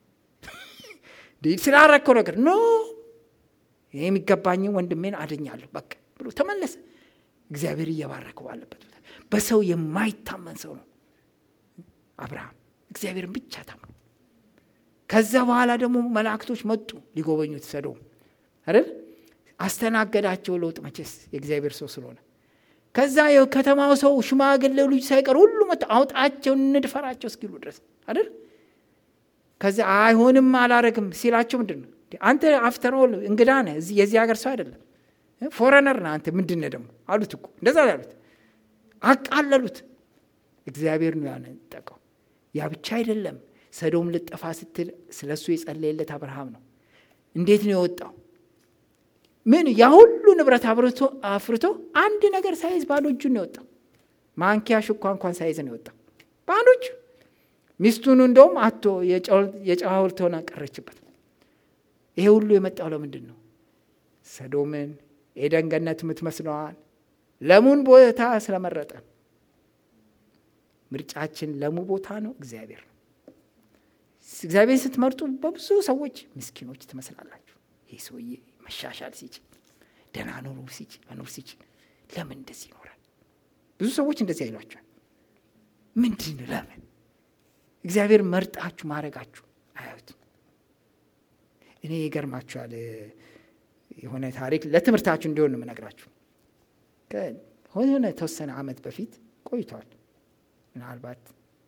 ስላረከው ነገር ኖ ይህ የሚገባኝን ወንድሜን አድኛለሁ በቃ ብሎ ተመለሰ። እግዚአብሔር እየባረከው ባለበት በሰው የማይታመን ሰው ነው አብርሃም፣ እግዚአብሔርን ብቻ ታምኖ። ከዛ በኋላ ደግሞ መላእክቶች መጡ ሊጎበኙት ሰዶም አይደል? አስተናገዳቸው ሎጥ መቼስ የእግዚአብሔር ሰው ስለሆነ ከዛ የከተማው ሰው ሽማግሌው ልጅ ሳይቀር ሁሉ መጥቶ አውጣቸው እንድፈራቸው እስኪሉ ድረስ አይደል። ከዛ አይሆንም አላረግም ሲላቸው ምንድን ነው አንተ አፍተሮል እንግዳ ነህ፣ የዚህ ሀገር ሰው አይደለም፣ ፎረነር ነህ አንተ ምንድን ነህ ደግሞ አሉት እኮ እንደዛ ያሉት አቃለሉት። እግዚአብሔር ነው ያነጠቀው። ያ ብቻ አይደለም፣ ሰዶም ልጠፋ ስትል ስለ እሱ የጸለየለት አብርሃም ነው። እንዴት ነው የወጣው? ምን ያ ሁሉ ንብረት አፍርቶ አንድ ነገር ሳይዝ ባዶ እጁን ነው የወጣው። ማንኪያ ሽኳ እንኳን ሳይዝ ነው የወጣው ባዶ እጁ። ሚስቱን እንደውም አቶ የጨው ሐውልት ሆና ቀረችበት። ይሄ ሁሉ የመጣው ለምንድን ነው? ሰዶምን ኤደን ገነት የምትመስለዋል ለሙን ቦታ ስለመረጠ ምርጫችን ለሙ ቦታ ነው እግዚአብሔር ነው። እግዚአብሔር ስትመርጡ በብዙ ሰዎች ምስኪኖች ትመስላላችሁ። ይህ ሰውዬ መሻሻል ሲችል ደህና ኑሮ ሲችል መኖር ሲችል ለምን እንደዚህ ይኖራል? ብዙ ሰዎች እንደዚህ አይሏቸዋል። ምንድን ለምን እግዚአብሔር መርጣችሁ ማድረጋችሁ አያዩትም? እኔ ይገርማችኋል። የሆነ ታሪክ ለትምህርታችሁ እንዲሆን ነው የምነግራችሁ። ከሆነ የተወሰነ ዓመት በፊት ቆይቷል። ምናልባት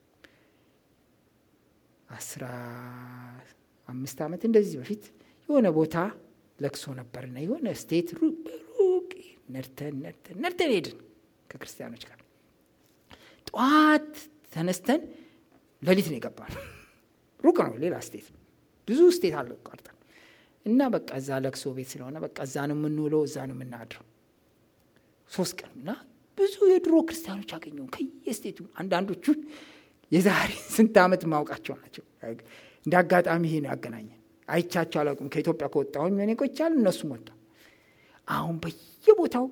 አስራ አምስት ዓመት እንደዚህ በፊት የሆነ ቦታ ለቅሶ ነበርና የሆነ ስቴት ሩቅ ነድተን ነድተን ነድተን ሄድን ከክርስቲያኖች ጋር ጠዋት ተነስተን ሌሊት ነው የገባነው። ሩቅ ነው፣ ሌላ ስቴት ብዙ ስቴት አለ ቀርጠን እና በቃ እዛ ለቅሶ ቤት ስለሆነ በቃ እዛ ነው የምንውለው፣ እዛ ነው የምናድረው። ሶስት ቀን እና ብዙ የድሮ ክርስቲያኖች አገኘው ከየስቴቱ አንዳንዶቹ የዛሬ ስንት ዓመት ማውቃቸው ናቸው። እንደ አጋጣሚ ይሄ ነው ያገናኘን። አይቻቸው አላውቅም። ከኢትዮጵያ ከወጣሁኝ እኔ ቆይቻለሁ፣ እነሱም ወጣ። አሁን በየቦታው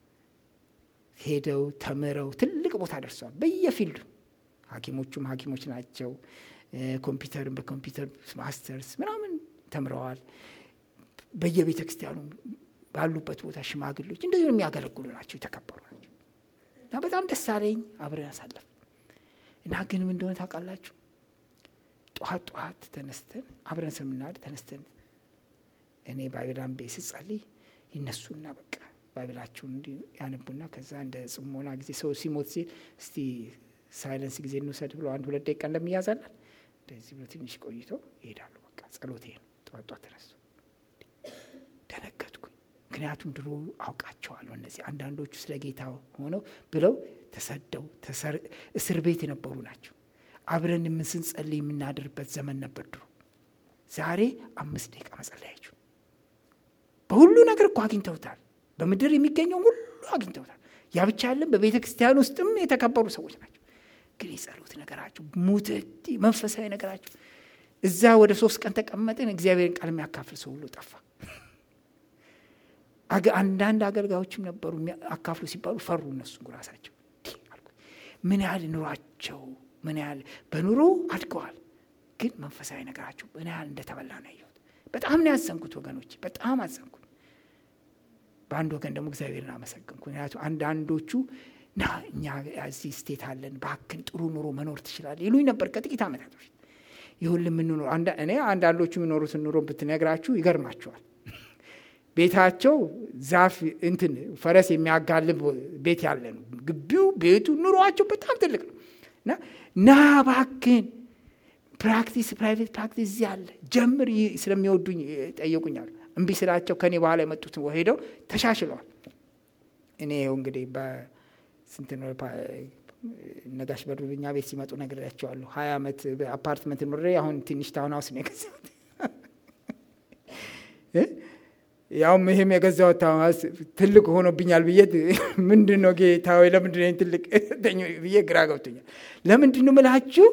ሄደው ተምረው ትልቅ ቦታ ደርሰዋል። በየፊልዱ ሐኪሞቹም ሐኪሞች ናቸው። ኮምፒውተርን በኮምፒውተር ማስተርስ ምናምን ተምረዋል። በየቤተ ክርስቲያኑ ባሉበት ቦታ ሽማግሌዎች እንደዚህ የሚያገለግሉ ናቸው፣ የተከበሩ ናቸው። እና በጣም ደስ አለኝ። አብረን አሳለፍ እና ግን ምን እንደሆነ ታውቃላችሁ? ጠዋት ጠዋት ተነስተን አብረን ስምናድ ተነስተን እኔ ባይብል አንቤ ስጸልይ ይነሱና በቃ ባይብላቸውን እንዲ ያነቡና ከዛ እንደ ጽሞና ጊዜ ሰው ሲሞት ሲል እስቲ ሳይለንስ ጊዜ እንውሰድ ብሎ አንድ ሁለት ደቂቃ እንደሚያዛለን እንደዚህ ብሎ ትንሽ ቆይተው ይሄዳሉ። በቃ ጸሎቴ ነው። ጠዋት ጠዋት ተነሱ። ደነገጥኩኝ። ምክንያቱም ድሮ አውቃቸዋለሁ። እነዚህ አንዳንዶቹ ስለ ጌታ ሆነው ብለው ተሰደው እስር ቤት የነበሩ ናቸው። አብረን የምንስንጸልይ የምናድርበት ዘመን ነበር ድሮ። ዛሬ አምስት ደቂቃ መጸለያችሁ በሁሉ ነገር እኮ አግኝተውታል። በምድር የሚገኘው ሁሉ አግኝተውታል። ያ ብቻ ያለን በቤተ ክርስቲያን ውስጥም የተከበሩ ሰዎች ናቸው። ግን የጸሎት ነገራቸው ሙትት መንፈሳዊ ነገራቸው እዛ ወደ ሶስት ቀን ተቀመጥን። እግዚአብሔርን ቃል የሚያካፍል ሰው ሁሉ ጠፋ። አንዳንድ አገልጋዮችም ነበሩ አካፍሉ ሲባሉ ፈሩ። እነሱ ራሳቸው ምን ያህል ኑሯቸው ምን ያህል በኑሮ አድገዋል፣ ግን መንፈሳዊ ነገራቸው ምን ያህል እንደተበላ ነው ያየሁት። በጣም ነው ያዘንኩት ወገኖች፣ በጣም አዘንኩት። በአንድ ወገን ደግሞ እግዚአብሔርን አመሰግንኩ። ምክንያቱ አንዳንዶቹ ና እኛ እዚህ ስቴት አለን ባክን ጥሩ ኑሮ መኖር ትችላለህ ይሉኝ ነበር ከጥቂት ዓመታት በፊት። ይሁን የምንኖር እኔ አንዳንዶቹ የሚኖሩትን ኑሮ ብትነግራችሁ ይገርማቸዋል። ቤታቸው ዛፍ እንትን ፈረስ የሚያጋልብ ቤት ያለ ነው። ግቢው ቤቱ ኑሯቸው በጣም ትልቅ ነው እና ና ባክን ፕራክቲስ ፕራይቬት ፕራክቲስ እዚህ አለ ጀምር ስለሚወዱኝ ጠየቁኛል። እምቢ ስላቸው ከኔ በኋላ የመጡት ሄደው ተሻሽለዋል። እኔ ይኸው እንግዲህ በስንት ነው ነጋሽ በዱርኛ ቤት ሲመጡ ነግሬያቸዋለሁ። ሀያ ዓመት በአፓርትመንት ኖሬ አሁን ትንሽ ታውን ሀውስ ነው የገዛሁት። ያውም ይህም የገዛሁት ታውን ሀውስ ትልቅ ሆኖብኛል ብዬ ምንድን ነው ጌታ ወይ ለምንድን ነው ትልቅ ብዬ ግራ ገብቶኛል። ለምንድን ነው ምላችሁ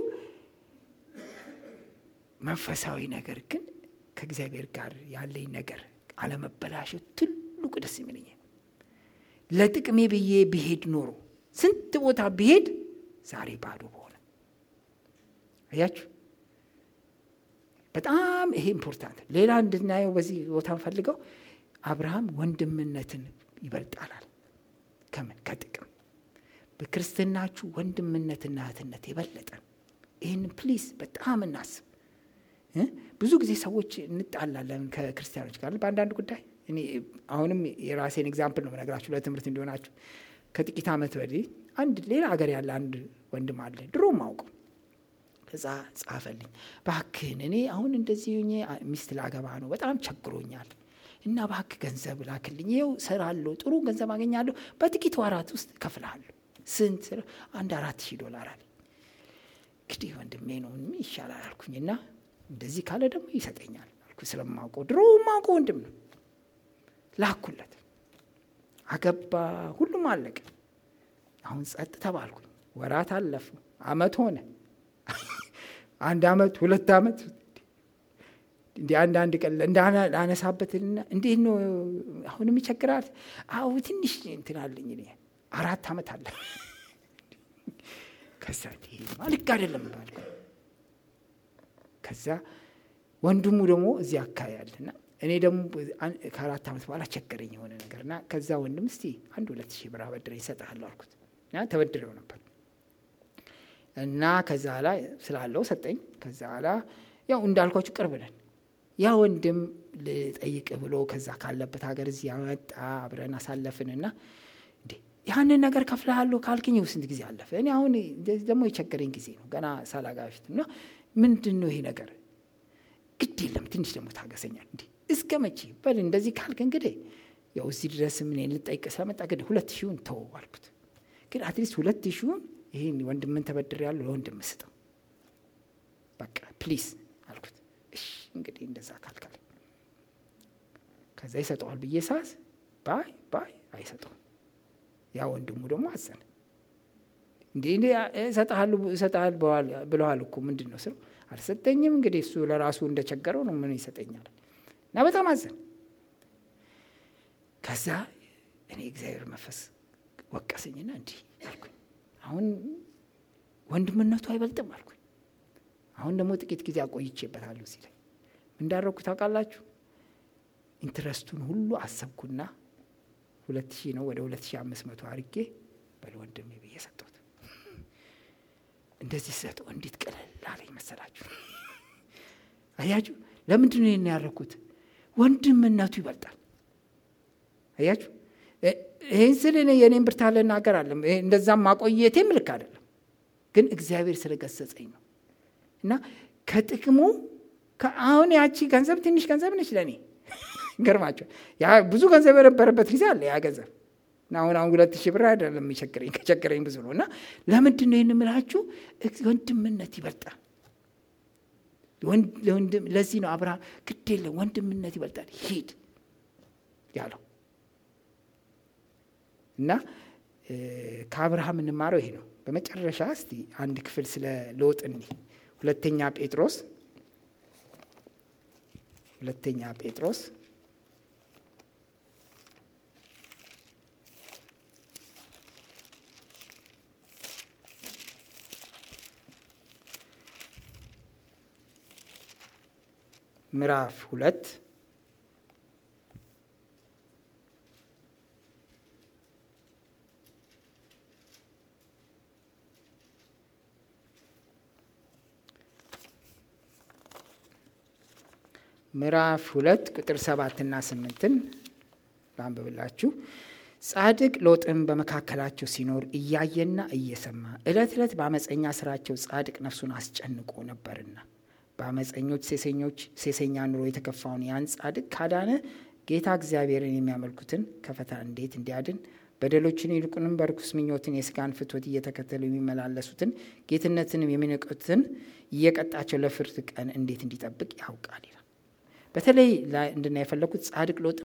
መንፈሳዊ ነገር ግን ከእግዚአብሔር ጋር ያለኝ ነገር አለመበላሸት ትልቁ ደስ የሚለኝ ለጥቅሜ ብዬ ብሄድ ኖሮ ስንት ቦታ ብሄድ ዛሬ ባዶ በሆነ። አያችሁ፣ በጣም ይሄ ኢምፖርታንት። ሌላ እንድናየው በዚህ ቦታ ፈልገው አብርሃም ወንድምነትን ይበልጣላል። ከምን ከጥቅም በክርስትናችሁ ወንድምነትና እህትነት የበለጠ ይህን ፕሊዝ በጣም እናስብ። ብዙ ጊዜ ሰዎች እንጣላለን ከክርስቲያኖች ጋር በአንዳንድ ጉዳይ። እኔ አሁንም የራሴን ኤግዛምፕል ነው የምነግራችሁ ለትምህርት እንዲሆናችሁ። ከጥቂት ዓመት ወዲህ አንድ ሌላ ሀገር ያለ አንድ ወንድም አለ ድሮ ማውቀው። ከዛ ጻፈልኝ፣ እባክህን እኔ አሁን እንደዚህ ሆኜ ሚስት ላገባ ነው፣ በጣም ቸግሮኛል እና እባክህ ገንዘብ ላክልኝ። ይኸው እሰራለሁ፣ ጥሩ ገንዘብ አገኛለሁ፣ በጥቂት ወራት ውስጥ እከፍልሃለሁ። ስንት? አንድ አራት ሺህ ዶላር አለኝ። እንግዲህ ወንድሜ ነው ይሻላል አልኩኝና እንደዚህ ካለ ደግሞ ይሰጠኛል አልኩ። ስለማውቀው ድሮ ማውቀው ወንድም ነው። ላኩለት፣ አገባ፣ ሁሉም አለቀ። አሁን ጸጥ ተባልኩኝ። ወራት አለፉ፣ አመት ሆነ፣ አንድ አመት፣ ሁለት አመት። እንዲ አንዳንድ ቀን እንዳነሳበትና እንዴት ነው አሁንም ይቸግራል? አዎ ትንሽ እንትን አለኝ እኔ አራት ዓመት አለ። ከዛ ልክ አይደለም ባል ከዛ ወንድሙ ደግሞ እዚህ አካባቢ ያለና እኔ ደግሞ ከአራት ዓመት በኋላ ቸገረኝ የሆነ ነገር እና ከዛ ወንድም እስቲ አንድ ሁለት ሺህ ብር አበድረኝ እሰጥሃለሁ አልኩት እና ተበድረው ነበር እና ከዛ ላ ስላለው ሰጠኝ። ከዛ ላ ያው እንዳልኳችሁ ቅርብ ነን። ያ ወንድም ልጠይቅ ብሎ ከዛ ካለበት ሀገር እዚህ ያመጣ አብረን አሳለፍንና ያንን ነገር ከፍልሃለሁ ካልክኝ ስንት ጊዜ አለፈ። እኔ አሁን ደግሞ የቸገረኝ ጊዜ ነው ገና ሳላጋ በፊት እና ምንድን ነው ይሄ ነገር? ግድ የለም ትንሽ ደግሞ ታገሰኛል። እንዲህ እስከ መቼ በል እንደዚህ ካልክ እንግዲህ ያው እዚህ ድረስ ምን ልጠይቅ ስለመጣ ግድ ሁለት ሺውን ተወው አልኩት። ግን አትሊስት ሁለት ሺውን ይህን ወንድምን ተበድር ያለው ለወንድም ስጠው በቃ ፕሊዝ አልኩት። እሺ እንግዲህ እንደዛ ካልካል ከዛ ይሰጠዋል ብዬ ሳዝ ባይ ባይ አይሰጠውም። ያ ወንድሙ ደግሞ አዘነ። እንዲህ እሰጥሃል ብለዋል እኮ ምንድን ነው ስለው አልሰጠኝም። እንግዲህ እሱ ለራሱ እንደቸገረው ነው ምን ይሰጠኛል? እና በጣም አዘን። ከዛ እኔ እግዚአብሔር መንፈስ ወቀሰኝና እንዲህ አልኩኝ፣ አሁን ወንድምነቱ አይበልጥም አልኩኝ። አሁን ደግሞ ጥቂት ጊዜ አቆይቼበታለሁ ሲለኝ እንዳረኩ ታውቃላችሁ? ኢንትረስቱን ሁሉ አሰብኩና ሁለት ሺህ ነው ወደ ሁለት ሺህ አምስት መቶ አድርጌ በል ወንድሜ ብዬ ሰጠሁት። እንደዚህ ሰጠው እንዴት ቀለል አለኝ መሰላችሁ? አያችሁ፣ ለምንድን ነው ይህን ያደረኩት? ወንድምነቱ ይበልጣል። አያችሁ፣ ይህን ስል እኔ የእኔን ብርታት ልናገር አለም እንደዛም ማቆየቴም ልክ አይደለም፣ ግን እግዚአብሔር ስለገሰጸኝ ነው። እና ከጥቅሙ አሁን ያቺ ገንዘብ ትንሽ ገንዘብ ነች ለእኔ ገርማቸው ያ ብዙ ገንዘብ የነበረበት ጊዜ አለ ያ ገንዘብ እና አሁን አሁን ሁለት ሺህ ብር አይደለም የሚቸግረኝ ከቸገረኝ ብዙ ነው። እና ለምንድን ነው ይህን የምላችሁ? ወንድምነት ይበልጣል። ለዚህ ነው አብርሃም ግድ የለም ወንድምነት ይበልጣል ሂድ ያለው እና ከአብርሃም እንማረው ይሄ ነው። በመጨረሻ እስቲ አንድ ክፍል ስለ ሎጥ እኒ ሁለተኛ ጴጥሮስ ሁለተኛ ጴጥሮስ ምዕራፍ ሁለት ምዕራፍ ሁለት ቁጥር ሰባትና ስምንትን ላንብብላችሁ። ጻድቅ ሎጥም በመካከላቸው ሲኖር እያየና እየሰማ ዕለት ዕለት በአመፀኛ ስራቸው ጻድቅ ነፍሱን አስጨንቆ ነበርና በአመፀኞች ሴሰኞች ሴሰኛ ኑሮ የተከፋውን ያን ጻድቅ ካዳነ ጌታ እግዚአብሔርን የሚያመልኩትን ከፈተና እንዴት እንዲያድን በደሎችን ይልቁንም በርኩስ ምኞትን የስጋን ፍትወት እየተከተሉ የሚመላለሱትን ጌትነትንም የሚንቁትን እየቀጣቸው ለፍርድ ቀን እንዴት እንዲጠብቅ ያውቃል ይላል። በተለይ እንድና የፈለግኩት ጻድቅ ሎጥ